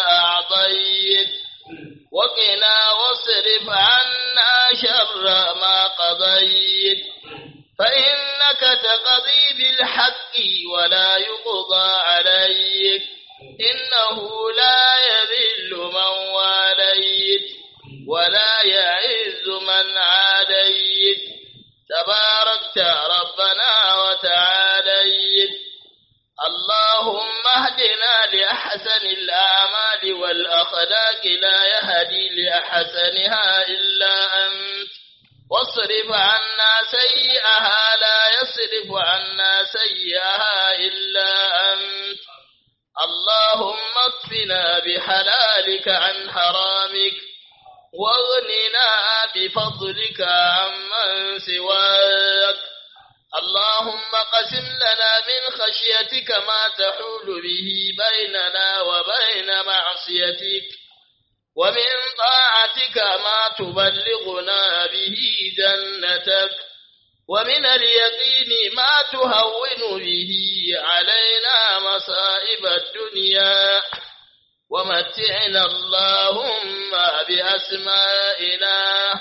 أعطيت وقنا واصرف عنا شر ما قضيت فإنك تقضي بالحق ولا يقضى عليك إنه لا يذل من واليت ولا يعز من عاديت تباركت ربنا وتعاليت اللهم اهدنا لأحسن الأعمال والأخلاق لا يهدي لأحسنها إلا أنت واصرف عنا سيئها لا يصرف عنا سيئها إلا أنت اللهم اكفنا بحلالك عن حرامك واغننا بفضلك عمن سواك اللهم قسم لنا من خشيتك ما تحول به بيننا وبين معصيتك ومن طاعتك ما تبلغنا به جنتك ومن اليقين ما تهون به علينا مصائب الدنيا ومتعنا اللهم بأسمائنا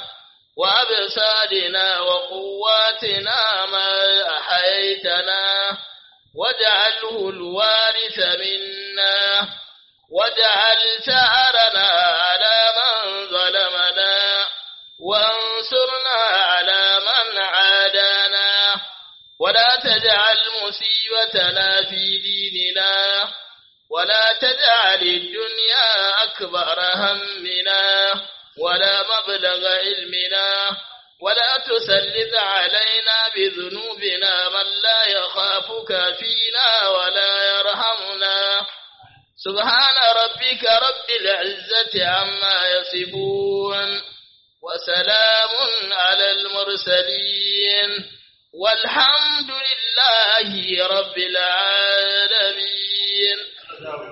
وأبصارنا وقواتنا ما أحيتنا واجعله الوارث منا واجعل ثأرنا على من ظلمنا وانصرنا على من عادانا ولا تجعل مصيبتنا في ديننا ولا تجعل الدنيا أكبر همنا ولا مبلغ علمنا ولا تسلط علينا بذنوبنا من لا يخافك فينا ولا يرحمنا سبحان ربك رب العزة عما يصفون وسلام على المرسلين والحمد لله رب العالمين